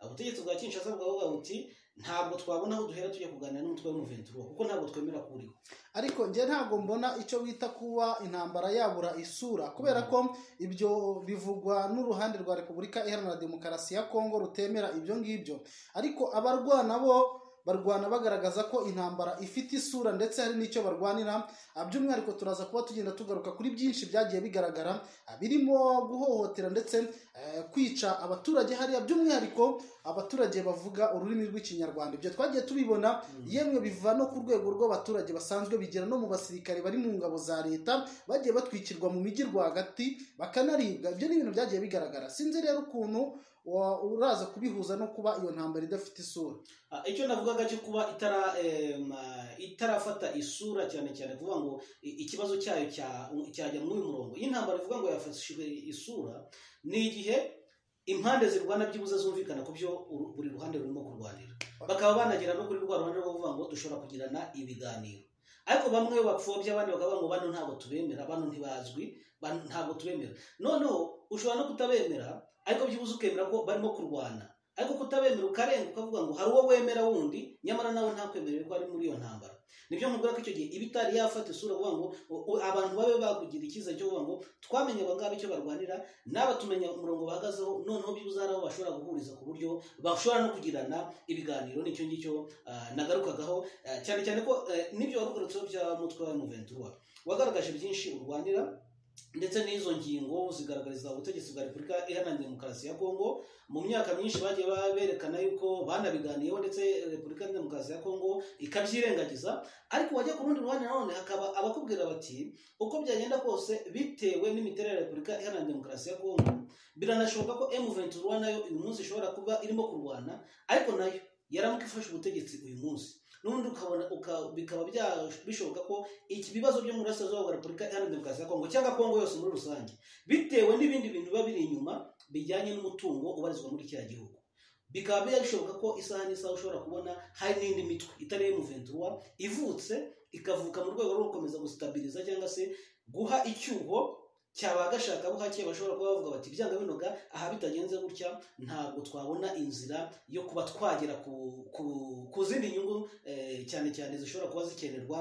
ubutegetsi bwa kinshasa bwavuga buti ntabwo twabona aho duhera tujya kuganira n'umutwe w'umuventura kuko ntabwo twemera ko uriho ariko njye ntabwo mbona icyo bita kuba intambara yabura isura kubera ko ibyo bivugwa n'uruhande rwa repubulika iharanira demokarasi ya kongo rutemera ibyo ngibyo ariko abarwana bo barwana bagaragaza ko intambara ifite isura ndetse hari n'icyo barwanira Ah, by'umwihariko turaza kuba tugenda tugaruka kuri byinshi byagiye bigaragara ah, birimo guhohotera ndetse eh, kwica abaturage hariya by'umwihariko abaturage bavuga ururimi rw'ikinyarwanda ibyo twagiye tubibona yemwe biva no ku rwego rw'abaturage basanzwe bigera no mu basirikare bari mu ngabo za leta bagiye batwikirwa mu mijyi rwagati bakanaribwa ibyo ni ibintu byagiye bigaragara sinzi rero ukuntu wa- uraza kubihuza no kuba iyo ntambara idafite isura Ah, icyo navugaga cyo kuba itara em, ah, itarafata isura cyane cyane kuvuga ngo i- ikibazo cyayo cya- cyajya muri uyu murongo iyi ntambara ivuga ngo yafashijwe isura ni igihe impande zirwana byibuze zumvikana ku byo uru- buri ruhande rurimo kurwanira bakaba banagera no kuri rwa ruhande rwo kuvuga ngo dushobora kugirana ibiganiro ariko bamwe bapfobya abandi bakavuga ngo bano ntabwo tubemera bano ntibazwi bano ntabwo tubemera noneho ushobora no kutabemera ariko byibuze ukemera ko barimo kurwana ariko kutabemera ukarenga ukavuga ngo hari uwo wemera wundi nyamara nawe ntakwemerera ko ari muri iyo ntambara nibyo nkubwira ko icyo gihe iba itari yafata isura kuvuga ngo u- u- abantu babe bakugira icyizere cyo kuvuga ngo twamenye abangaba icyo barwanira n'aba tumenya umurongo bahagazeho noneho byibuze hari abo bashobora guhuriza ku buryo bashobora no kugirana ibiganiro nicyo ngicyo ah, nagarukagaho Ah, cyane cyane ko eh, n'ibyo warugarutseho bya mutwe wa muventura wagaragaje byinshi urwanira ndetse n'izo ngingo zigaragariza ubutegetsi bwa repubulika iharanira demokarasi ya kongo mu myaka myinshi bagiye ba- berekana yuko banabiganiyeho ndetse repubulika iharanira demokarasi ya kongo ikabyirengagiza ariko wajya ku rundi ruhande nanone hakaba abakubwira bati uko byagenda kose bitewe n'imiterere ya repubulika iharanira demokarasi ya kongo biranashoboka ko M23 nayo uyu munsi ishobora kuba irimo kurwana ariko nayo yaramuka ifashe ubutegetsi uyu munsi n'ubundi ukabona uka- bikaba bya- bishoboka ko iki bibazo byo mu burasirazuba bwa repubulika iharanira demokarasi ya kongo cyangwa kongo yose muri rusange bitewe n'ibindi bintu biba biri inyuma bijyanye n'umutungo ubarizwa muri kiriya gihugu bikaba bishoboka ko isaha n'isaha ushobora kubona hari n'indi mitwe itari M23 ivutse ikavuka mu rwego rwo gukomeza gusitabiriza cyangwa se guha icyuho cyaba gashaka buhake bashobora kuba bavuga bati byanga binoga aha bitagenze gutya ntabwo twabona inzira yo kuba twagera ku, ku, ku zindi nyungu eh, cyane cyane zishobora kuba zikenerwa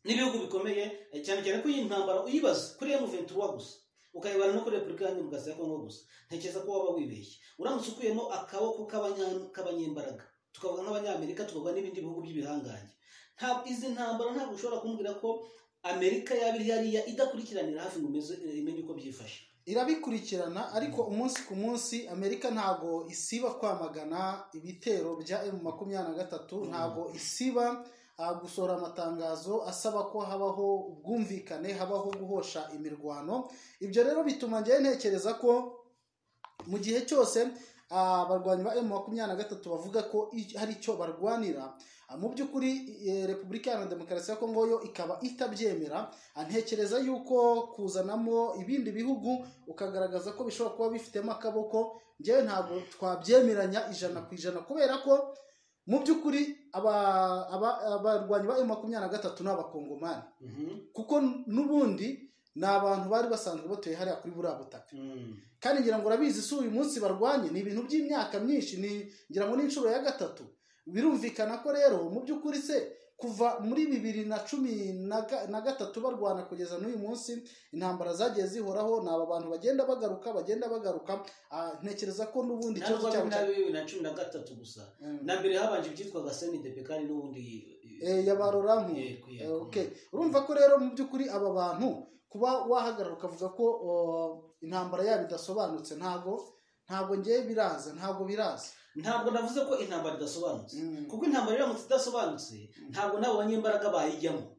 n'ibihugu bikomeye eh, cyane cyane ko iyi ntambara uyibaza kuri M23 gusa ukayibara no kuri Repubulika Iharanira Demokarasi ya Kongo gusa ntekereza ko waba wibeshye uramutse ukuyemo akaboko k'abanya- k'abanyembaraga tukavuga nk'abanyamerika tukavuga n'ibindi bihugu by'ibihangange nta izi ntambara ntabwo ushobora kumbwira ko amerika yaba iri hariya idakurikiranira hafi ngo umeze- imenye uko byifashe irabikurikirana ariko umunsi ku munsi amerika ntabwo isiba kwamagana ibitero bya emu makumyabiri na gatatu ntabwo isiba ah, gusohora amatangazo asaba ko habaho ubwumvikane habaho guhosha imirwano ibyo rero bituma njyewe ntekereza ko mu gihe cyose abarwanyi ba emu makumyabiri na gatatu bavuga ko i- hari icyo barwanira ah, mu by'ukuri eh, repubulika iharanira demokarasi ya kongo yo ikaba itabyemera antekereza yuko kuzanamo ibindi bihugu ukagaragaza ko bishobora kuba bifitemo akaboko njyewe ntabwo twabyemeranya ijana ku ijana kubera ko mu by'ukuri aba- aba- abarwanyi ba makumyabiri na gatatu ni abakongomani kuko n'ubundi ni abantu bari basanzwe batuye hariya kuri buriya butaka kandi ngira ngo urabizi si uyu munsi barwanye ni ibintu by'imyaka myinshi ni ngira ngo n'inshuro ya gatatu birumvikana ko rero mu by'ukuri se kuva muri bibiri na cumi na ga- na gatatu barwana kugeza n'uyu munsi intambara zagiye zihoraho ni aba bantu bagenda bagaruka bagenda bagaruka Ah, ntekereza ko n'ubundi ntabwo ikibazo ari cyabo na cya- bibiri na cumi na gatatu gusa Mm. na mbere habanje ibyitwaga senide pekani n'ubundi Eh, ya ba Ruramu. Yego, Eh, yego. okay. urumva ko rero mu by'ukuri aba bantu kuba wahagarara ukavuga ko o, intambara yabo idasobanutse ntabwo ntabwo ngewe biraza ntabwo biraza ntabwo navuze ko intambara idasobanutse Mm. kuko intambara iramutse idasobanutse ntabwo nabo banyembaraga bayijyamo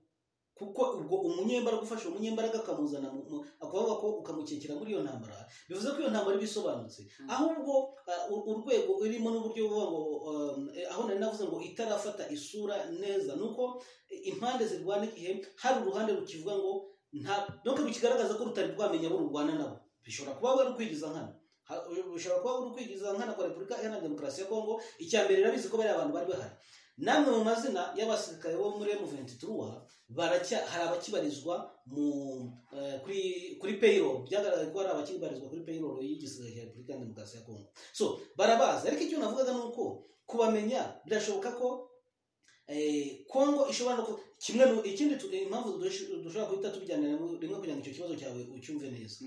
kuko ubwo umunyembaraga ufashe umunyembaraga akamuzana mu- mu- akavuga ko ukamukekera muri iyo ntambara bivuze ko iyo ntambara iba isobanutse Mm. ahubwo ah, u- urwego irimo n'uburyo buvuga ngo um, eh, aho nari navuze ngo itarafata isura neza ni uko eh, impande zirwana igihe hari uruhande rukivuga ngo nta nubwo rukigaragaza ko rutari rwamenya abo rurwana nabo bishobora kuba wari ukwigiza nkana Ha- ushobora kuba uri ukwigiza nkana kwa repubulika iharanira demokarasi ya kongo icya mbere irabizi ko bariya bantu bari bahari namwe mu mazina y'abasirikare bo muri M23 baracya hari abakibarizwa mu eh, kuri kuri payroll byagaragaye ko hari abakibarizwa kuri payroll y'igisirikare cya repubulika iharanira demokarasi ya kongo so barabazi ariko icyo navugaga ni uko kubamenya birashoboka ko eh, kongo ishobora no ku- kimwe nu- ikindi tu- impamvu dush- dushobora guhita tubijyanira rimwe kugira ngo icyo kibazo cyawe ucyumve neza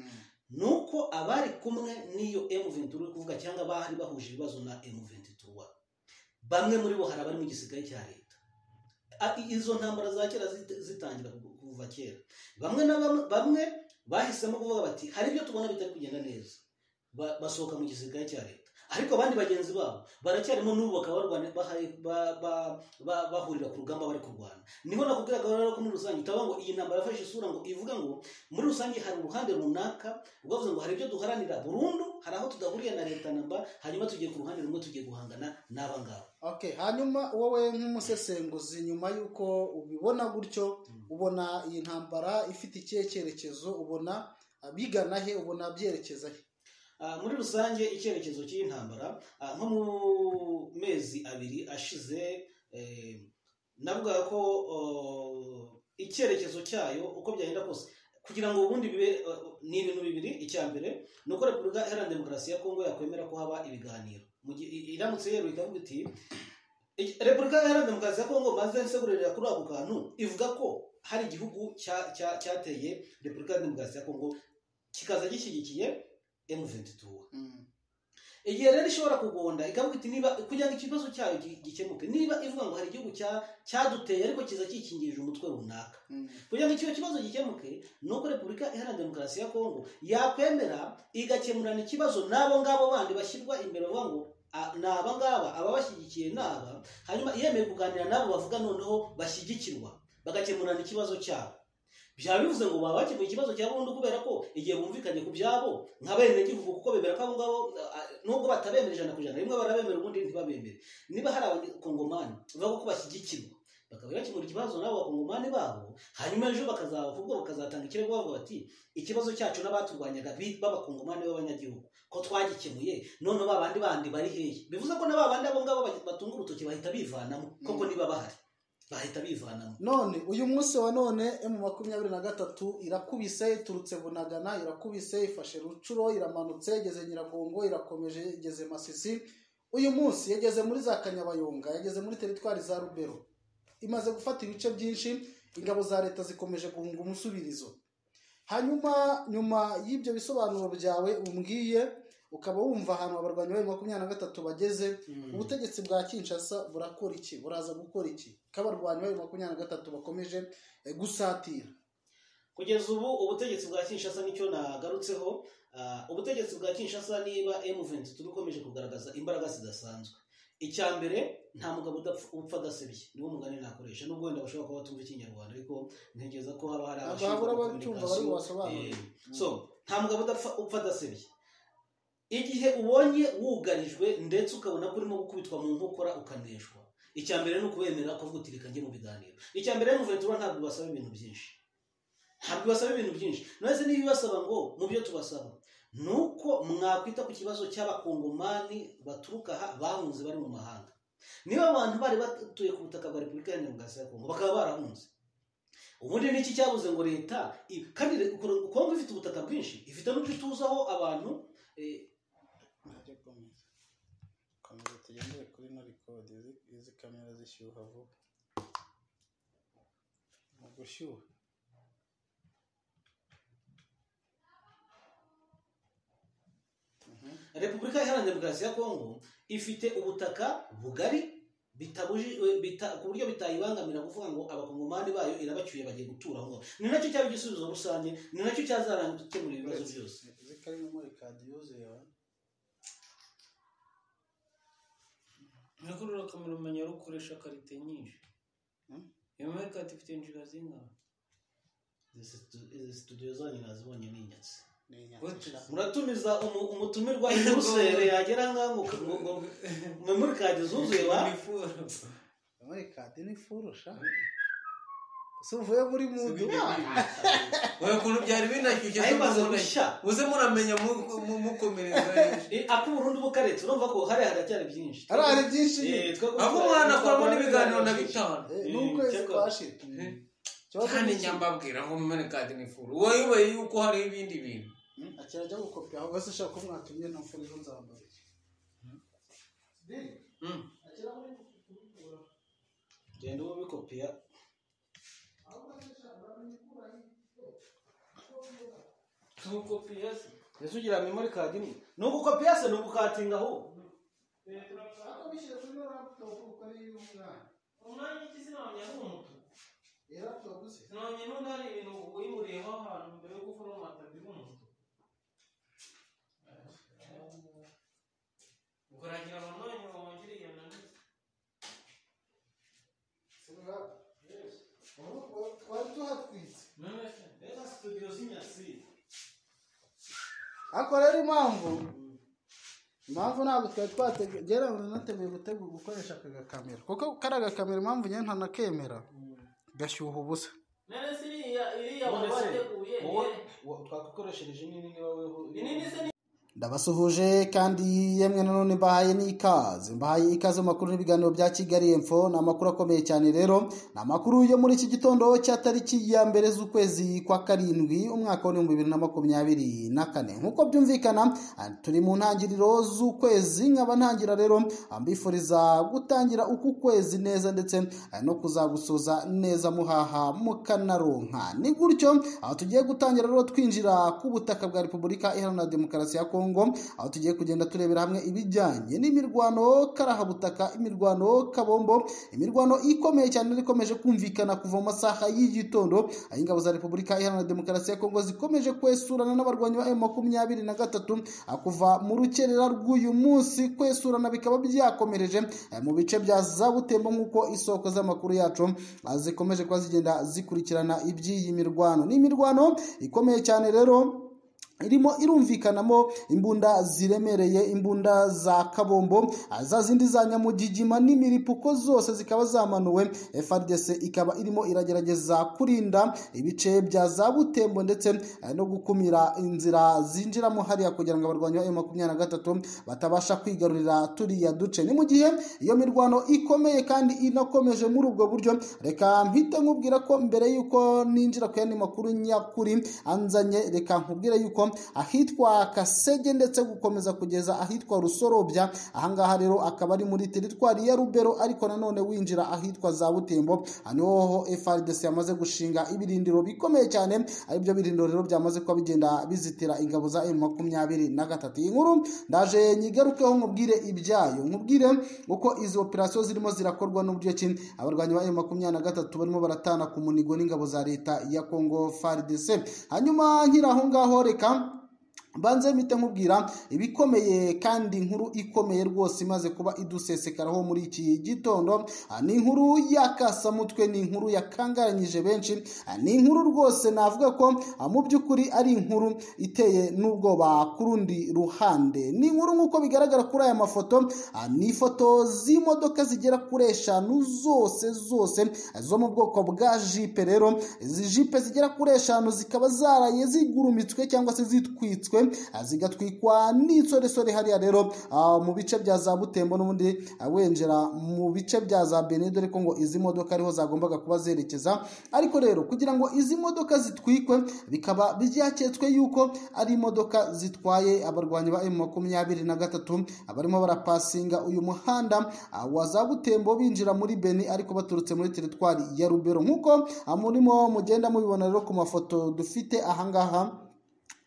nuko abari kumwe n'iyo M23 uri kuvuga cyangwa abari bahuje ibibazo na M23 bamwe muri bo hari abari mu gisirikare cya leta A- i- izo ntambara za kera zit- zitangira ku- kuva kera bamwe na bamwe- bamwe bahisemo kuvuga bati hari ibyo tubona bitari kugenda neza Ba- basohoka mu gisirikare cya leta ariko abandi bagenzi babo baracyarimo n'ubu bakaba barwana- bahari- ba- ba- ba- bahurira ku rugamba bari kurwana niho nakubwiraga rero ko muri rusange utavuga ngo iyi ntambara yafashe isura ngo ivuga ngo muri rusange hari uruhande runaka ubavuze ngo hari ibyo duharanira burundu hari aho tudahuriye na leta namba hanyuma tugiye ku ruhande rumwe tugiye guhangana n'abangaba okay hanyuma wowe nk'umusesenguzi nyuma y'uko ubibona gutyo Mm. ubona iyi ntambara ifite ikihe cyerekezo ubona bigana he ubona byerekeza he Ah, muri rusange icyerekezo cy'iyi ntambara ah, nko mu mezi abiri ashize eh, navugaga ko oh, icyerekezo cyayo uko byagenda kose kugira ngo ubundi bibe eh, ni ibintu bibiri icya mbere ni uko repubulika iharanira demokarasi ya kongo yakwemera ko haba ibiganiro Mu gihe- i- iramutse yeruye ikavuga iti "Iki- repubulika iharanira demokarasi ya kongo maze nsegurira kuri ako kantu ivuga ko hari igihugu cya- cya- cyateye repubulika iharanira demokarasi ya kongo kikaza gishyigikiye M23 igihe rero ishobora kugonda ikavuga iti niba kugira ngo ikibazo cyayo gi- gikemuke niba ivuga ngo hari igihugu cya- cyaduteye ariko kiza kikingirije umutwe runaka kugira ngo icyo kibazo gikemuke ni uko repubulika iharanira demokarasi ya kongo yakwemera igakemurana ikibazo n'abo ngabo bandi bashyirwa imbere bavuga ngo "Ah, ni aba ngaba ababashyigikiye ni aba hanyuma yemeye kuganira n'abo bavuga noneho bashyigikirwa bagakemurana ikibazo cyabo byaba bivuze ngo baba bakemuye ikibazo cya burundu kubera ko igihe bumvikanye ku byabo nk'abenegihugu kuko bemera ko abo ngabo ah, nubwo batabemera ijana ku ijana rimwe barabemera ubundi ntibabemere niba hari abakongomani bavuga ko bashyigikirwa bakaba bakemura ikibazo n'abo bakongomani babo hanyuma ejo bakazavugwa bakazatanga ikirego bavuga bati ikibazo cyacu n'abaturwanyaga bi- b'abakongomani b'abanyagihugu ko twagikemuye none ba bandi bandi bari hehe bivuze ko na ba bandi abo ngabo ba- batunga urutoki bahita bivanamo koko Mm. niba bahari bahita bivanamo none uyu munsi wa none emu makumyabiri na gatatu irakubise iturutse bunagana irakubise ifashe rucuro iramanutse igeze nyiragongo irakomeje igeze masisi uyu munsi yageze muri za kanyabayonga yageze muri teritwari za rubero imaze gufata ibice byinshi ingabo za leta zikomeje guhunga umusubirizo hanyuma nyuma y'ibyo bisobanuro byawe umbwiye ukaba wumva ahantu abarwanyi ba makumyabiri na gatatu bageze ubutegetsi bwa kinshasa burakora iki buraza gukora iki ko abarwanyi bari makumyabiri na gatatu bakomeje eh, gusatira kugeza ubu ubutegetsi bwa kinshasa nicyo nagarutseho Ah, ubutegetsi bwa kinshasa niba m23 bukomeje kugaragaza imbaraga zidasanzwe icya mbere nta mugabo udapfa- upfa adasebye niwo mugani nakoresha nubwo wenda bashobora kuba batumva ikinyarwanda ariko ntekereza ko haba hari ntabwo abashinzwe habura abacyumva bari communication. bubasobanurire Eh, so nta mugabo udapfa upfa adasebye igihe ubonye wugarijwe ndetse ukabona ko urimo gukubitwa mu nkokora ukaneshwa icya mbere ni ukubemera kuvuga uti reka njye mu biganiro icya mbere muventura ntabwo ibasaba ibintu byinshi ntabwo ibasaba ibintu byinshi nonese niba ibasaba ngo mu byo tubasaba ni uko mwakwita ku kibazo cy'abakongomani baturuka aha bahunze bari mu mahanga niba abantu bari batuye ku butaka bwa repubulika iharanira demokarasi ya kongo bakaba barahunze ubundi ni iki cyabuze ngo leta i- kandi re- kongo ifite ubutaka bwinshi ifite n'udutuzaho abantu eh, tugendere kuri no record izi- izi kamera zishyuha vuba mu gushyuha Mhm. repubulika iharanira demokarasi ya kongo ifite ubutaka bugari bitabuji eh, bita- ku buryo bitayibangamira kuvuga ngo abakongomani bayo irabacyuye bagiye gutura aho ni nacyo cyaba igisubizo rusange ni nacyo cyazaranga gukemura ibibazo byose izi karimo muri kadiyo zeba nakurura kamera umenya ari ukoresha karite nyinshi Hmm? iyo muri karite ifite injira zingana Izi situ- izi studio zanyu nazibonye ni inyatsi ni What inyanja is- muratumiza umu- umutumirwa i buruseli yagera ngaho ngo ngo- ngo ngo muri kadi zuzuye ba muri kadi ni furusha si uvuye muri mudu wowe ukuntu byari binashyushye nayo imaze z'umuntu. gushya muze muramenya mu- mu- mukomereza Eh, ak'uburundi bukaretse urumva ko hariya haracyari byinshi ari hari byinshi Eh, twe- aho umwana akoramo n'ibiganiro na bitanu Eh, n'ukwezi cyakora. twashira Eh. Ikibazo kandi ni iki? njya mbabwira ngo mumene kadi ni furu wayoboye yuko hariho ibindi bintu Hmm, akira ajya gukopi aho bose ushaka ko mwatumye no mfuri zo nzambara Hmm. genda ubikopiya ese ugira memori kadi imwe ni ugukopiya se ni ugukatinga aho umwanya ikizi nabonye ari umutuku nabonye n'undi hari ibintu wimureyeho ahantu mbere yo gukora umatabi w'umutuku ukaragira mu mwanya wongere iyo nanone twari tuhatwitse none se reba studio z'inyatsi ariko rero impamvu impamvu ntabwo twari twateguye ngera nateguye gutegura gukoresha aka gakamera kuko kari agakamera impamvu nyine ntanakemera gashyuha ubusa none se iriya iriya None se, wabateguye wowe wo- twakukoreshereje nini niba weho inini se ndabasuhuje kandi yemwe nanone mbahaye n'ikaze mbahaye ikaze mu makuru n'ibiganiro bya kigali info ni amakuru akomeye cyane rero ni amakuru yo muri iki gitondo cya tariki ya mbere z'ukwezi kwa karindwi umwaka w'ibihumbi bibiri na makumyabiri na kane nk'uko byumvikana ah, turi mu ntangiriro z'ukwezi nkaba ntangira rero ah, mbifuriza gutangira uku kwezi neza ndetse ah, no kuzagusoza neza muhaha mukanaronka ni gutyo aho tugiye gutangira rero twinjira ku butaka bwa repubulika iharanira demokarasi ya kongo aho tugiye kugenda turebera hamwe ibijyanye n'imirwano karahabutaka imirwano kabombo imirwano ikomeye cyane yari ikomeje kumvikana kuva mu masaha y'igitondo aho ingabo za repubulika iharanira demokarasi ya kongo zikomeje kwesurana n'abarwanyi ba M makumyabiri na gatatu ah, kuva mu rukerera rw'uyu munsi kwesurana bikaba byakomereje eh, mu bice bya za butembo nk'uko isoko z'amakuru yacu ah, zikomeje kuba zigenda zikurikirana iby'iyi mirwano ni imirwano ikomeye cyane rero irimo irumvikanamo imbunda ziremereye imbunda za kabombo ah, za zindi za nyamugigima n'imiripuko zose zikaba zamanuwe FRDC ikaba irimo iragerageza kurinda ibice bya za butembo ndetse ah, no gukumira inzira zinjiramo hariya kugira ngo abarwanyi ba M23 batabasha kwigarurira turiya duce ni mu gihe iyo mirwano ikomeye kandi inakomeje muri ubwo buryo reka mpite nkubwira ko mbere y'uko ninjira ku yandi makuru nyakuri anzanye reka nkubwire yuko ahitwa kasege ndetse gukomeza kugeza ahitwa rusorobya ahangaha rero akaba ari muri teritwari ya rubero ariko nanone winjira ahitwa za butembo aha niho ho FRDC yamaze gushinga ibirindiro bikomeye cyane aribyo birindiro rero byamaze kuba bigenda bizitira ingabo za M makumyabiri na gatatu iyi nkuru ndaje nyigarukeho nkubwire ibyayo nkubwire uko izi operasiyo zirimo zirakorwa n'uburyo ki abarwanyi ba M makumyabiri na gatatu barimo baratana ku munigo n'ingabo za leta ya Congo FARDC hanyuma nkiri aho ngaho reka banze mpite nkubwira ibikomeye kandi inkuru ikomeye rwose imaze kuba idusesekaraho muri iki gitondo Ah, ni inkuru yakasamutwe ni inkuru yakangaranyije benshi Ah, ni inkuru rwose navuga ko ah, mu by'ukuri ari inkuru iteye n'ubwoba ku rundi ruhande ni inkuru nk'uko bigaragara kuri aya mafoto ah, ni ifoto z'imodoka zigera kuri eshanu zose zose ah, zo mu bwoko bwa jipe rero izi jipe zigera kuri eshanu zikaba zaraye zigurumitswe cyangwa se zitwitswe zigatwikwa n'insoresore hariya rero mu bice bya za butembo n'ubundi wenjera mu bice bya za bene dore ko ngo izi modoka ariho zagombaga kuba zerekeza ariko rero kugira ngo izi modoka zitwikwe bikaba byaketswe yuko ari imodoka zitwaye abarwanyi ba emu makumyabiri na gatatu barimo barapasinga uyu muhanda wa za butembo binjira muri beni ariko baturutse muri teritwari ya rubero nk'uko murimo mugenda mubibona rero ku mafoto dufite ahangaha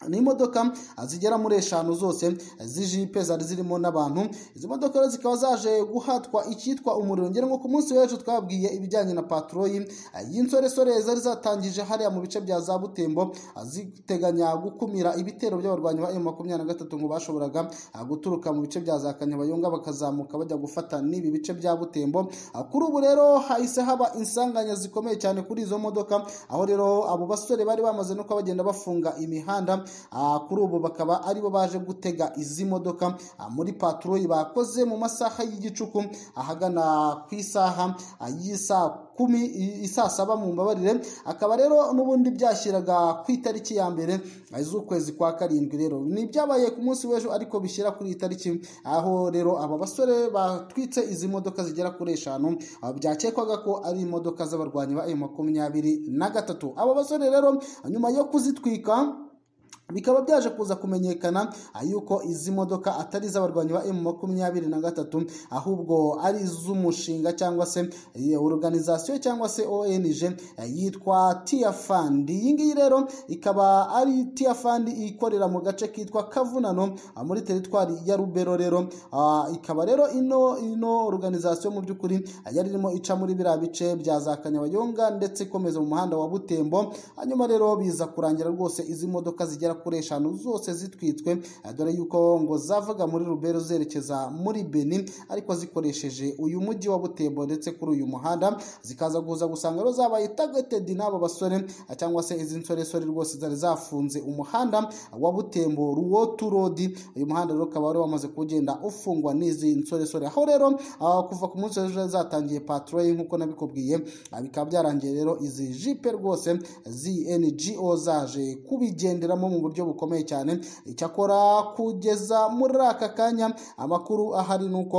ni imodoka zigera muri eshanu zose z'ijipe zari zirimo n'abantu izi modoka rero zikaba zaje guhatwa icyitwa umuriro ngira ngo ku munsi w'ejo twababwiye ibijyanye na patroli y'insoresore zari zatangije hariya mu bice bya za butembo ziteganya gukumira ibitero by'abarwanyi ba emu makumyabiri na gatatu ngo bashoboraga guturuka mu bice bya za kanyabayonga bakazamuka bajya gufata n'ibi bice bya butembo kuri ubu rero hahise haba insanganya zikomeye cyane kuri izo modoka aho rero abo basore bari bamaze no kuba bagenda bafunga imihanda kuri ubu bakaba aribo baje gutega izi modoka muri patroli bakoze mu masaha y'igicuku ahagana ku isaha y'isaha kumi isaa saba mu mbabarire akaba rero n'ubundi byashyiraga ku itariki ya mbere z'ukwezi kwa karindwi rero ni ibyabaye ku munsi w'ejo ariko bishyira kuri iyi tariki aho rero aba basore batwitse izi modoka zigera kuri eshanu byakekwaga ko ari imodoka z'abarwanyi ba emu makumyabiri na gatatu aba basore rero nyuma yo kuzitwika bikaba byaje kuza kumenyekana yuko izi modoka atari iz'abarwanyi ba emu makumyabiri na gatatu ahubwo ari iz'umushinga cyangwa se organizasiyo cyangwa se ong yitwa tiyafandi iyi ngiyi rero ikaba ari tiyafandi ikorera mu gace kitwa kavunano muri teritwari ya rubero rero ikaba rero ino ino organizasiyo mu by'ukuri yari irimo ica muri biriya bice bya za kanyabayonga ndetse ikomeza mu muhanda wa butembo hanyuma rero biza kurangira rwose izi modoka zigera kuri eshanu zose zitwitswe dore yuko ngo zavaga muri rubero zerekeza muri beni ariko zikoresheje uyu mujyi wa butembo ndetse kuri uyu muhanda zikaza kuza gusanga rero zabaye tagetedi n'aba basore cyangwa se izi nsoresore rwose zari zafunze umuhanda wa butembo ruwotu rodi uyu muhanda rero ukaba wari wamaze kugenda ufungwa n'izi nsoresore aho rero kuva ku munsi w'ejo zatangiye patroli nk'uko nabikubwiye bikaba byarangiye rero izi jipe rwose z'NGO zaje kubigenderamo mu buryo bukomeye cyane icyakora kugeza muri aka kanya amakuru ahari ni uko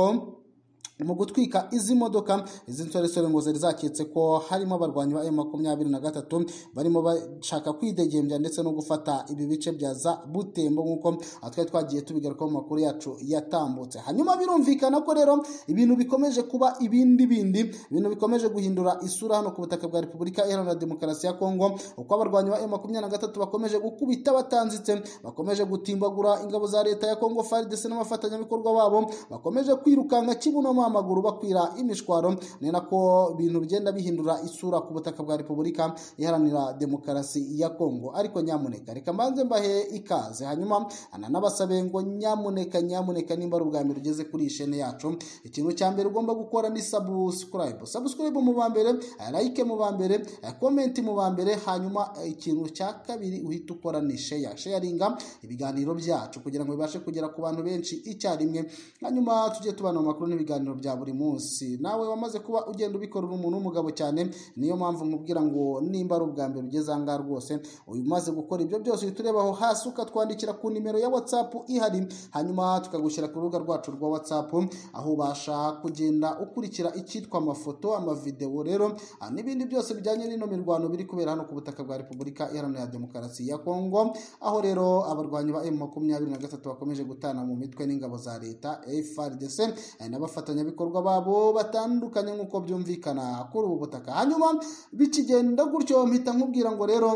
mu gutwika izi modoka izi nsoresore ngo zari zaketse ko harimo abarwanyi ba emu makumyabiri na gatatu barimo bashaka kwidegembya ndetse no gufata ibi bice bya za butembo nk'uko twari twagiye tubigarukaho mu makuru yacu yatambutse hanyuma birumvikana ko rero ibintu bikomeje kuba ibindi bindi ibintu bikomeje guhindura isura hano ku butaka bwa repubulika iharanira demokarasi ya kongo uko abarwanyi ba emu makumyabiri na gatatu bakomeje gukubita batanzitse bakomeje gutimbagura ingabo za leta ya kongo fari ndetse n'abafatanyabikorwa babo bakomeje kwirukanka kibuno amaguru bakwira imishwaro ni nako ibintu bigenda bihindura isura ku butaka bwa repubulika iharanira demokarasi ya kongo ariko nyamuneka reka mbanze mbahe ikaze hanyuma ananabasabe ngo nyamuneka nyamuneka nimba ari ubwa mbere ugeze kuri iyi shene yacu ikintu cya mbere ugomba gukora ni sabusikarayibu sabusikarayibu mu ba mbere layike mu ba mbere komenti mu ba mbere hanyuma ikintu cya kabiri uhita ukora ni sheya sheyaringa ibiganiro byacu kugira ngo bibashe kugera ku bantu benshi icyarimwe hanyuma tujye tubana mu makuru n'ibiganiro bya buri munsi nawe wamaze kuba ugenda ubikorera umuntu w'umugabo cyane niyo mpamvu nkubwira ngo nimba ari ubwa mbere ugeze ahangaha rwose umaze gukora ibyo byose uhita urebaho hasi ukatwandikira ku nimero ya watsapu ihari hanyuma tukagushyira ku rubuga rwacu rwa watsapu aho ubasha kugenda ukurikira icyitwa amafoto amavidewo rero n'ibindi byose bijyanye n'ino mirwano biri kubera hano ku butaka bwa repubulika iharanira demokarasi ya kongo aho rero abarwanyi ba emu makumyabiri na gatatu bakomeje gutana mu mitwe n'ingabo za leta frdc n'abafatanya abafatanyabikorwa babo batandukanye nk'uko byumvikana kuri ubu butaka hanyuma bikigenda gutyo mpita nkubwira ngo rero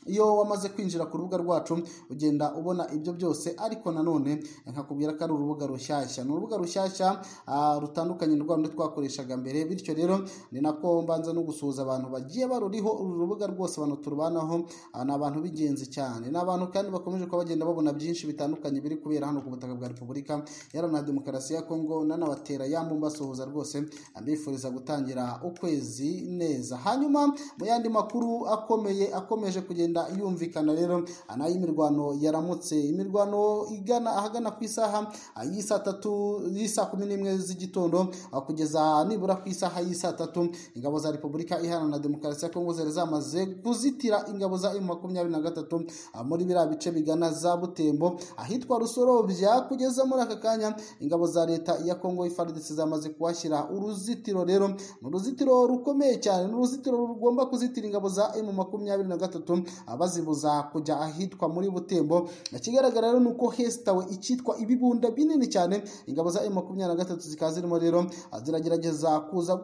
iyo wamaze kwinjira ku rubuga rwacu ugenda ubona ibyo byose ariko nanone nkakubwira ko ari urubuga rushyashya ni urubuga rushyashya rutandukanye rwa rundi twakoreshaga mbere bityo rero ni nako mbanza no gusuhuza abantu bagiye baruriho uru rubuga rwose abantu turubanaho ni abantu b'ingenzi cyane ni abantu kandi bakomeje kuba bagenda babona byinshi bitandukanye biri kubera hano ku butaka bwa repubulika na demokarasi ya kongo nanabatera yambu mbasuhuza rwose mbifuriza gutangira ukwezi neza hanyuma mu yandi makuru akomeye akomeje kugenda ikagenda yumvikana rero anayimirwano yaramutse imirwano igana ahagana ku isaha y'i saa tatu y'i saa kumi n'imwe z'igitondo kugeza nibura ku isaha y'i saa tatu ingabo za repubulika iharanira demokarasi ya kongo zari zamaze kuzitira ingabo za emu makumyabiri na gatatu muri biriya bice bigana za butembo ahitwa rusorobya kugeza muri aka kanya ingabo za leta ya kongo ifaridisi zamaze kuhashyira uruzitiro rero ni uruzitiro rukomeye cyane ni uruzitiro rugomba kuzitira ingabo za emu makumyabiri na gatatu bazibuza kujya ahitwa muri butembo ikigaragara rero ni uko hesitawe icyitwa ibibunda binini cyane ingabo za emu makumyabiri na gatatu zikaba zirimo rero ziragerageza kuza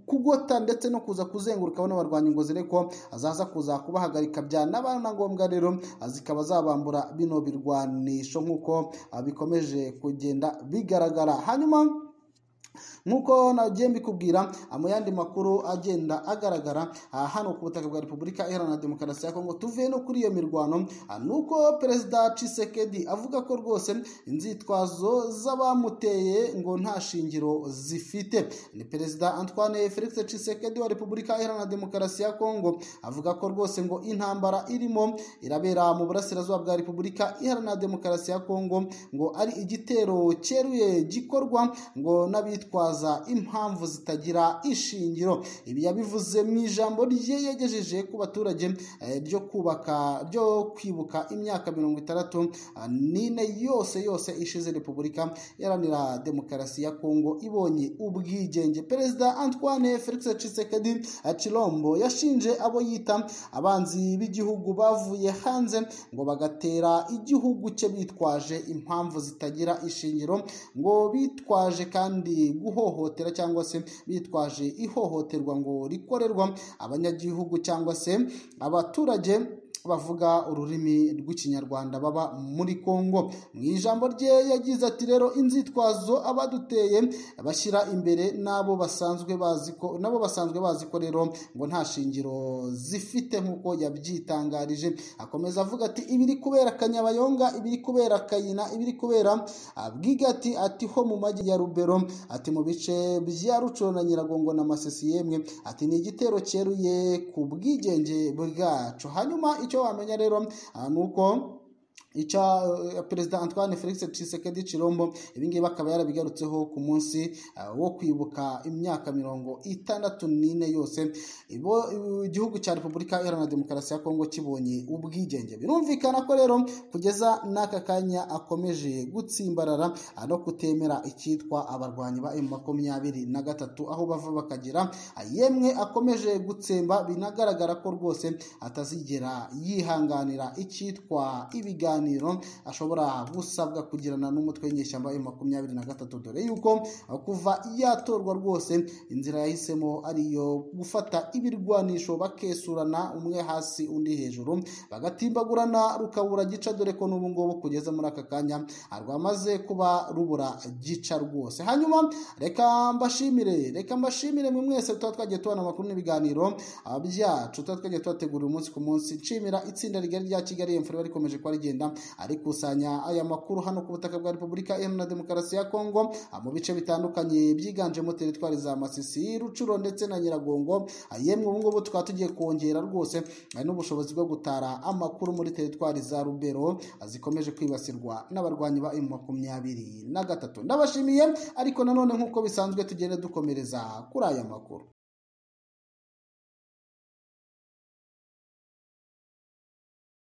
kugota ndetse no kuza kuzenguruka bano barwanya ngo zire ko zaza kuza kubahagarika byanaba na ngombwa rero zikaba zabambura bino birwanisho nk'uko bikomeje kugenda bigaragara hanyuma nk'uko nagiye mbikubwira mu yandi makuru agenda agaragara hano ku butaka bwa repubulika iharanira demokarasi ya kongo tuvuye no kuri iyo mirwano ni uko perezida cisekedi avuga ko rwose inzitwazo z'abamuteye ngo nta shingiro zifite ni perezida antoine felix cisekedi wa repubulika iharanira demokarasi ya kongo avuga ko rwose ngo intambara irimo irabera mu burasirazuba bwa repubulika iharanira demokarasi ya kongo ngo ari igitero cyeruye gikorwa ngo n'abitwaza impamvu zitagira ishingiro ibi yabivuze mu ijambo rye yegejeje ku baturage ryo kubaka ryo kwibuka imyaka mirongo itandatu n'ine yose yose ishize repubulika iharanira demokarasi ya kongo ibonye ubwigenge perezida antoine felix cisekedi cirombo yashinje abo yita abanzi b'igihugu bavuye hanze ngo bagatera igihugu cye bitwaje impamvu zitagira ishingiro ngo bitwaje kandi guhoha ihohotera cyangwa se bitwaje ihohoterwa ngo rikorerwa abanyagihugu cyangwa se abaturage bavuga ururimi rw'ikinyarwanda baba muri kongo mu ijambo rye yagize ati rero inzitwazo abaduteye bashyira imbere n'abo basanzwe bazi ko nabo basanzwe bazi ko rero ngo nta shingiro zifite nk'uko yabyitangarije akomeza avuga ati ibiri kubera kanyabayonga ibiri kubera kayina ibiri kubera bwigati ati ho mu majyi ya rubero ati mu bice bya rucuro na nyiragongo na masesi yemwe ati ni igitero cyeruye ku bwigenge bwacu hanyuma icyo wamenya rero ni uko icya perezida antoine felix cisekedi cirombo ibingibi akaba yarabigarutseho ku munsi wo kwibuka imyaka mirongo itandatu n'ine yose igihugu cya repubulika iharanira demokarasi ya kongo kibonye ubwigenge birumvikana ko rero kugeza n'aka kanya akomeje gutsimbarara no kutemera icyitwa abarwanyi ba emu makumyabiri na gatatu aho bava bakagera yemwe akomeje gutsemba binagaragara ko rwose atazigera yihanganira icyitwa ibiganiro ashobora gusabwa kugirana n'umutwe w'inyeshyamba ya makumyabiri na gatatu dore yuko kuva yatorwa rwose inzira yahisemo ari iyo gufata ibirwanisho bakesurana umwe hasi undi hejuru bagatimbagurana rukabura gica dore ko n'ubu ngubu kugeza muri aka kanya rwamaze kuba rubura gica rwose hanyuma reka mbashimire reka mbashimire mwe mwese tuba twagiye tubona amakuru n'ibiganiro byacu tuba twagiye tubategurira umunsi ku munsi nshimira itsinda rigari rya kigali emfura rikomeje kuba rigenda arikusanya aya makuru hano ku butaka bwa repubulika iharanira demokarasi ya kongo mu bice bitandukanye byiganjemo teritwari za masisi rucuro ndetse na nyiragongo yemwe ubungubu tukaba tugiye kongera rwose n'ubushobozi bwo gutara amakuru muri teritwari za rubero zikomeje kwibasirwa n'abarwanyi ba emu makumyabiri na gatatu ndabashimiye ariko nanone nk'uko bisanzwe tugenda dukomereza kuri aya makuru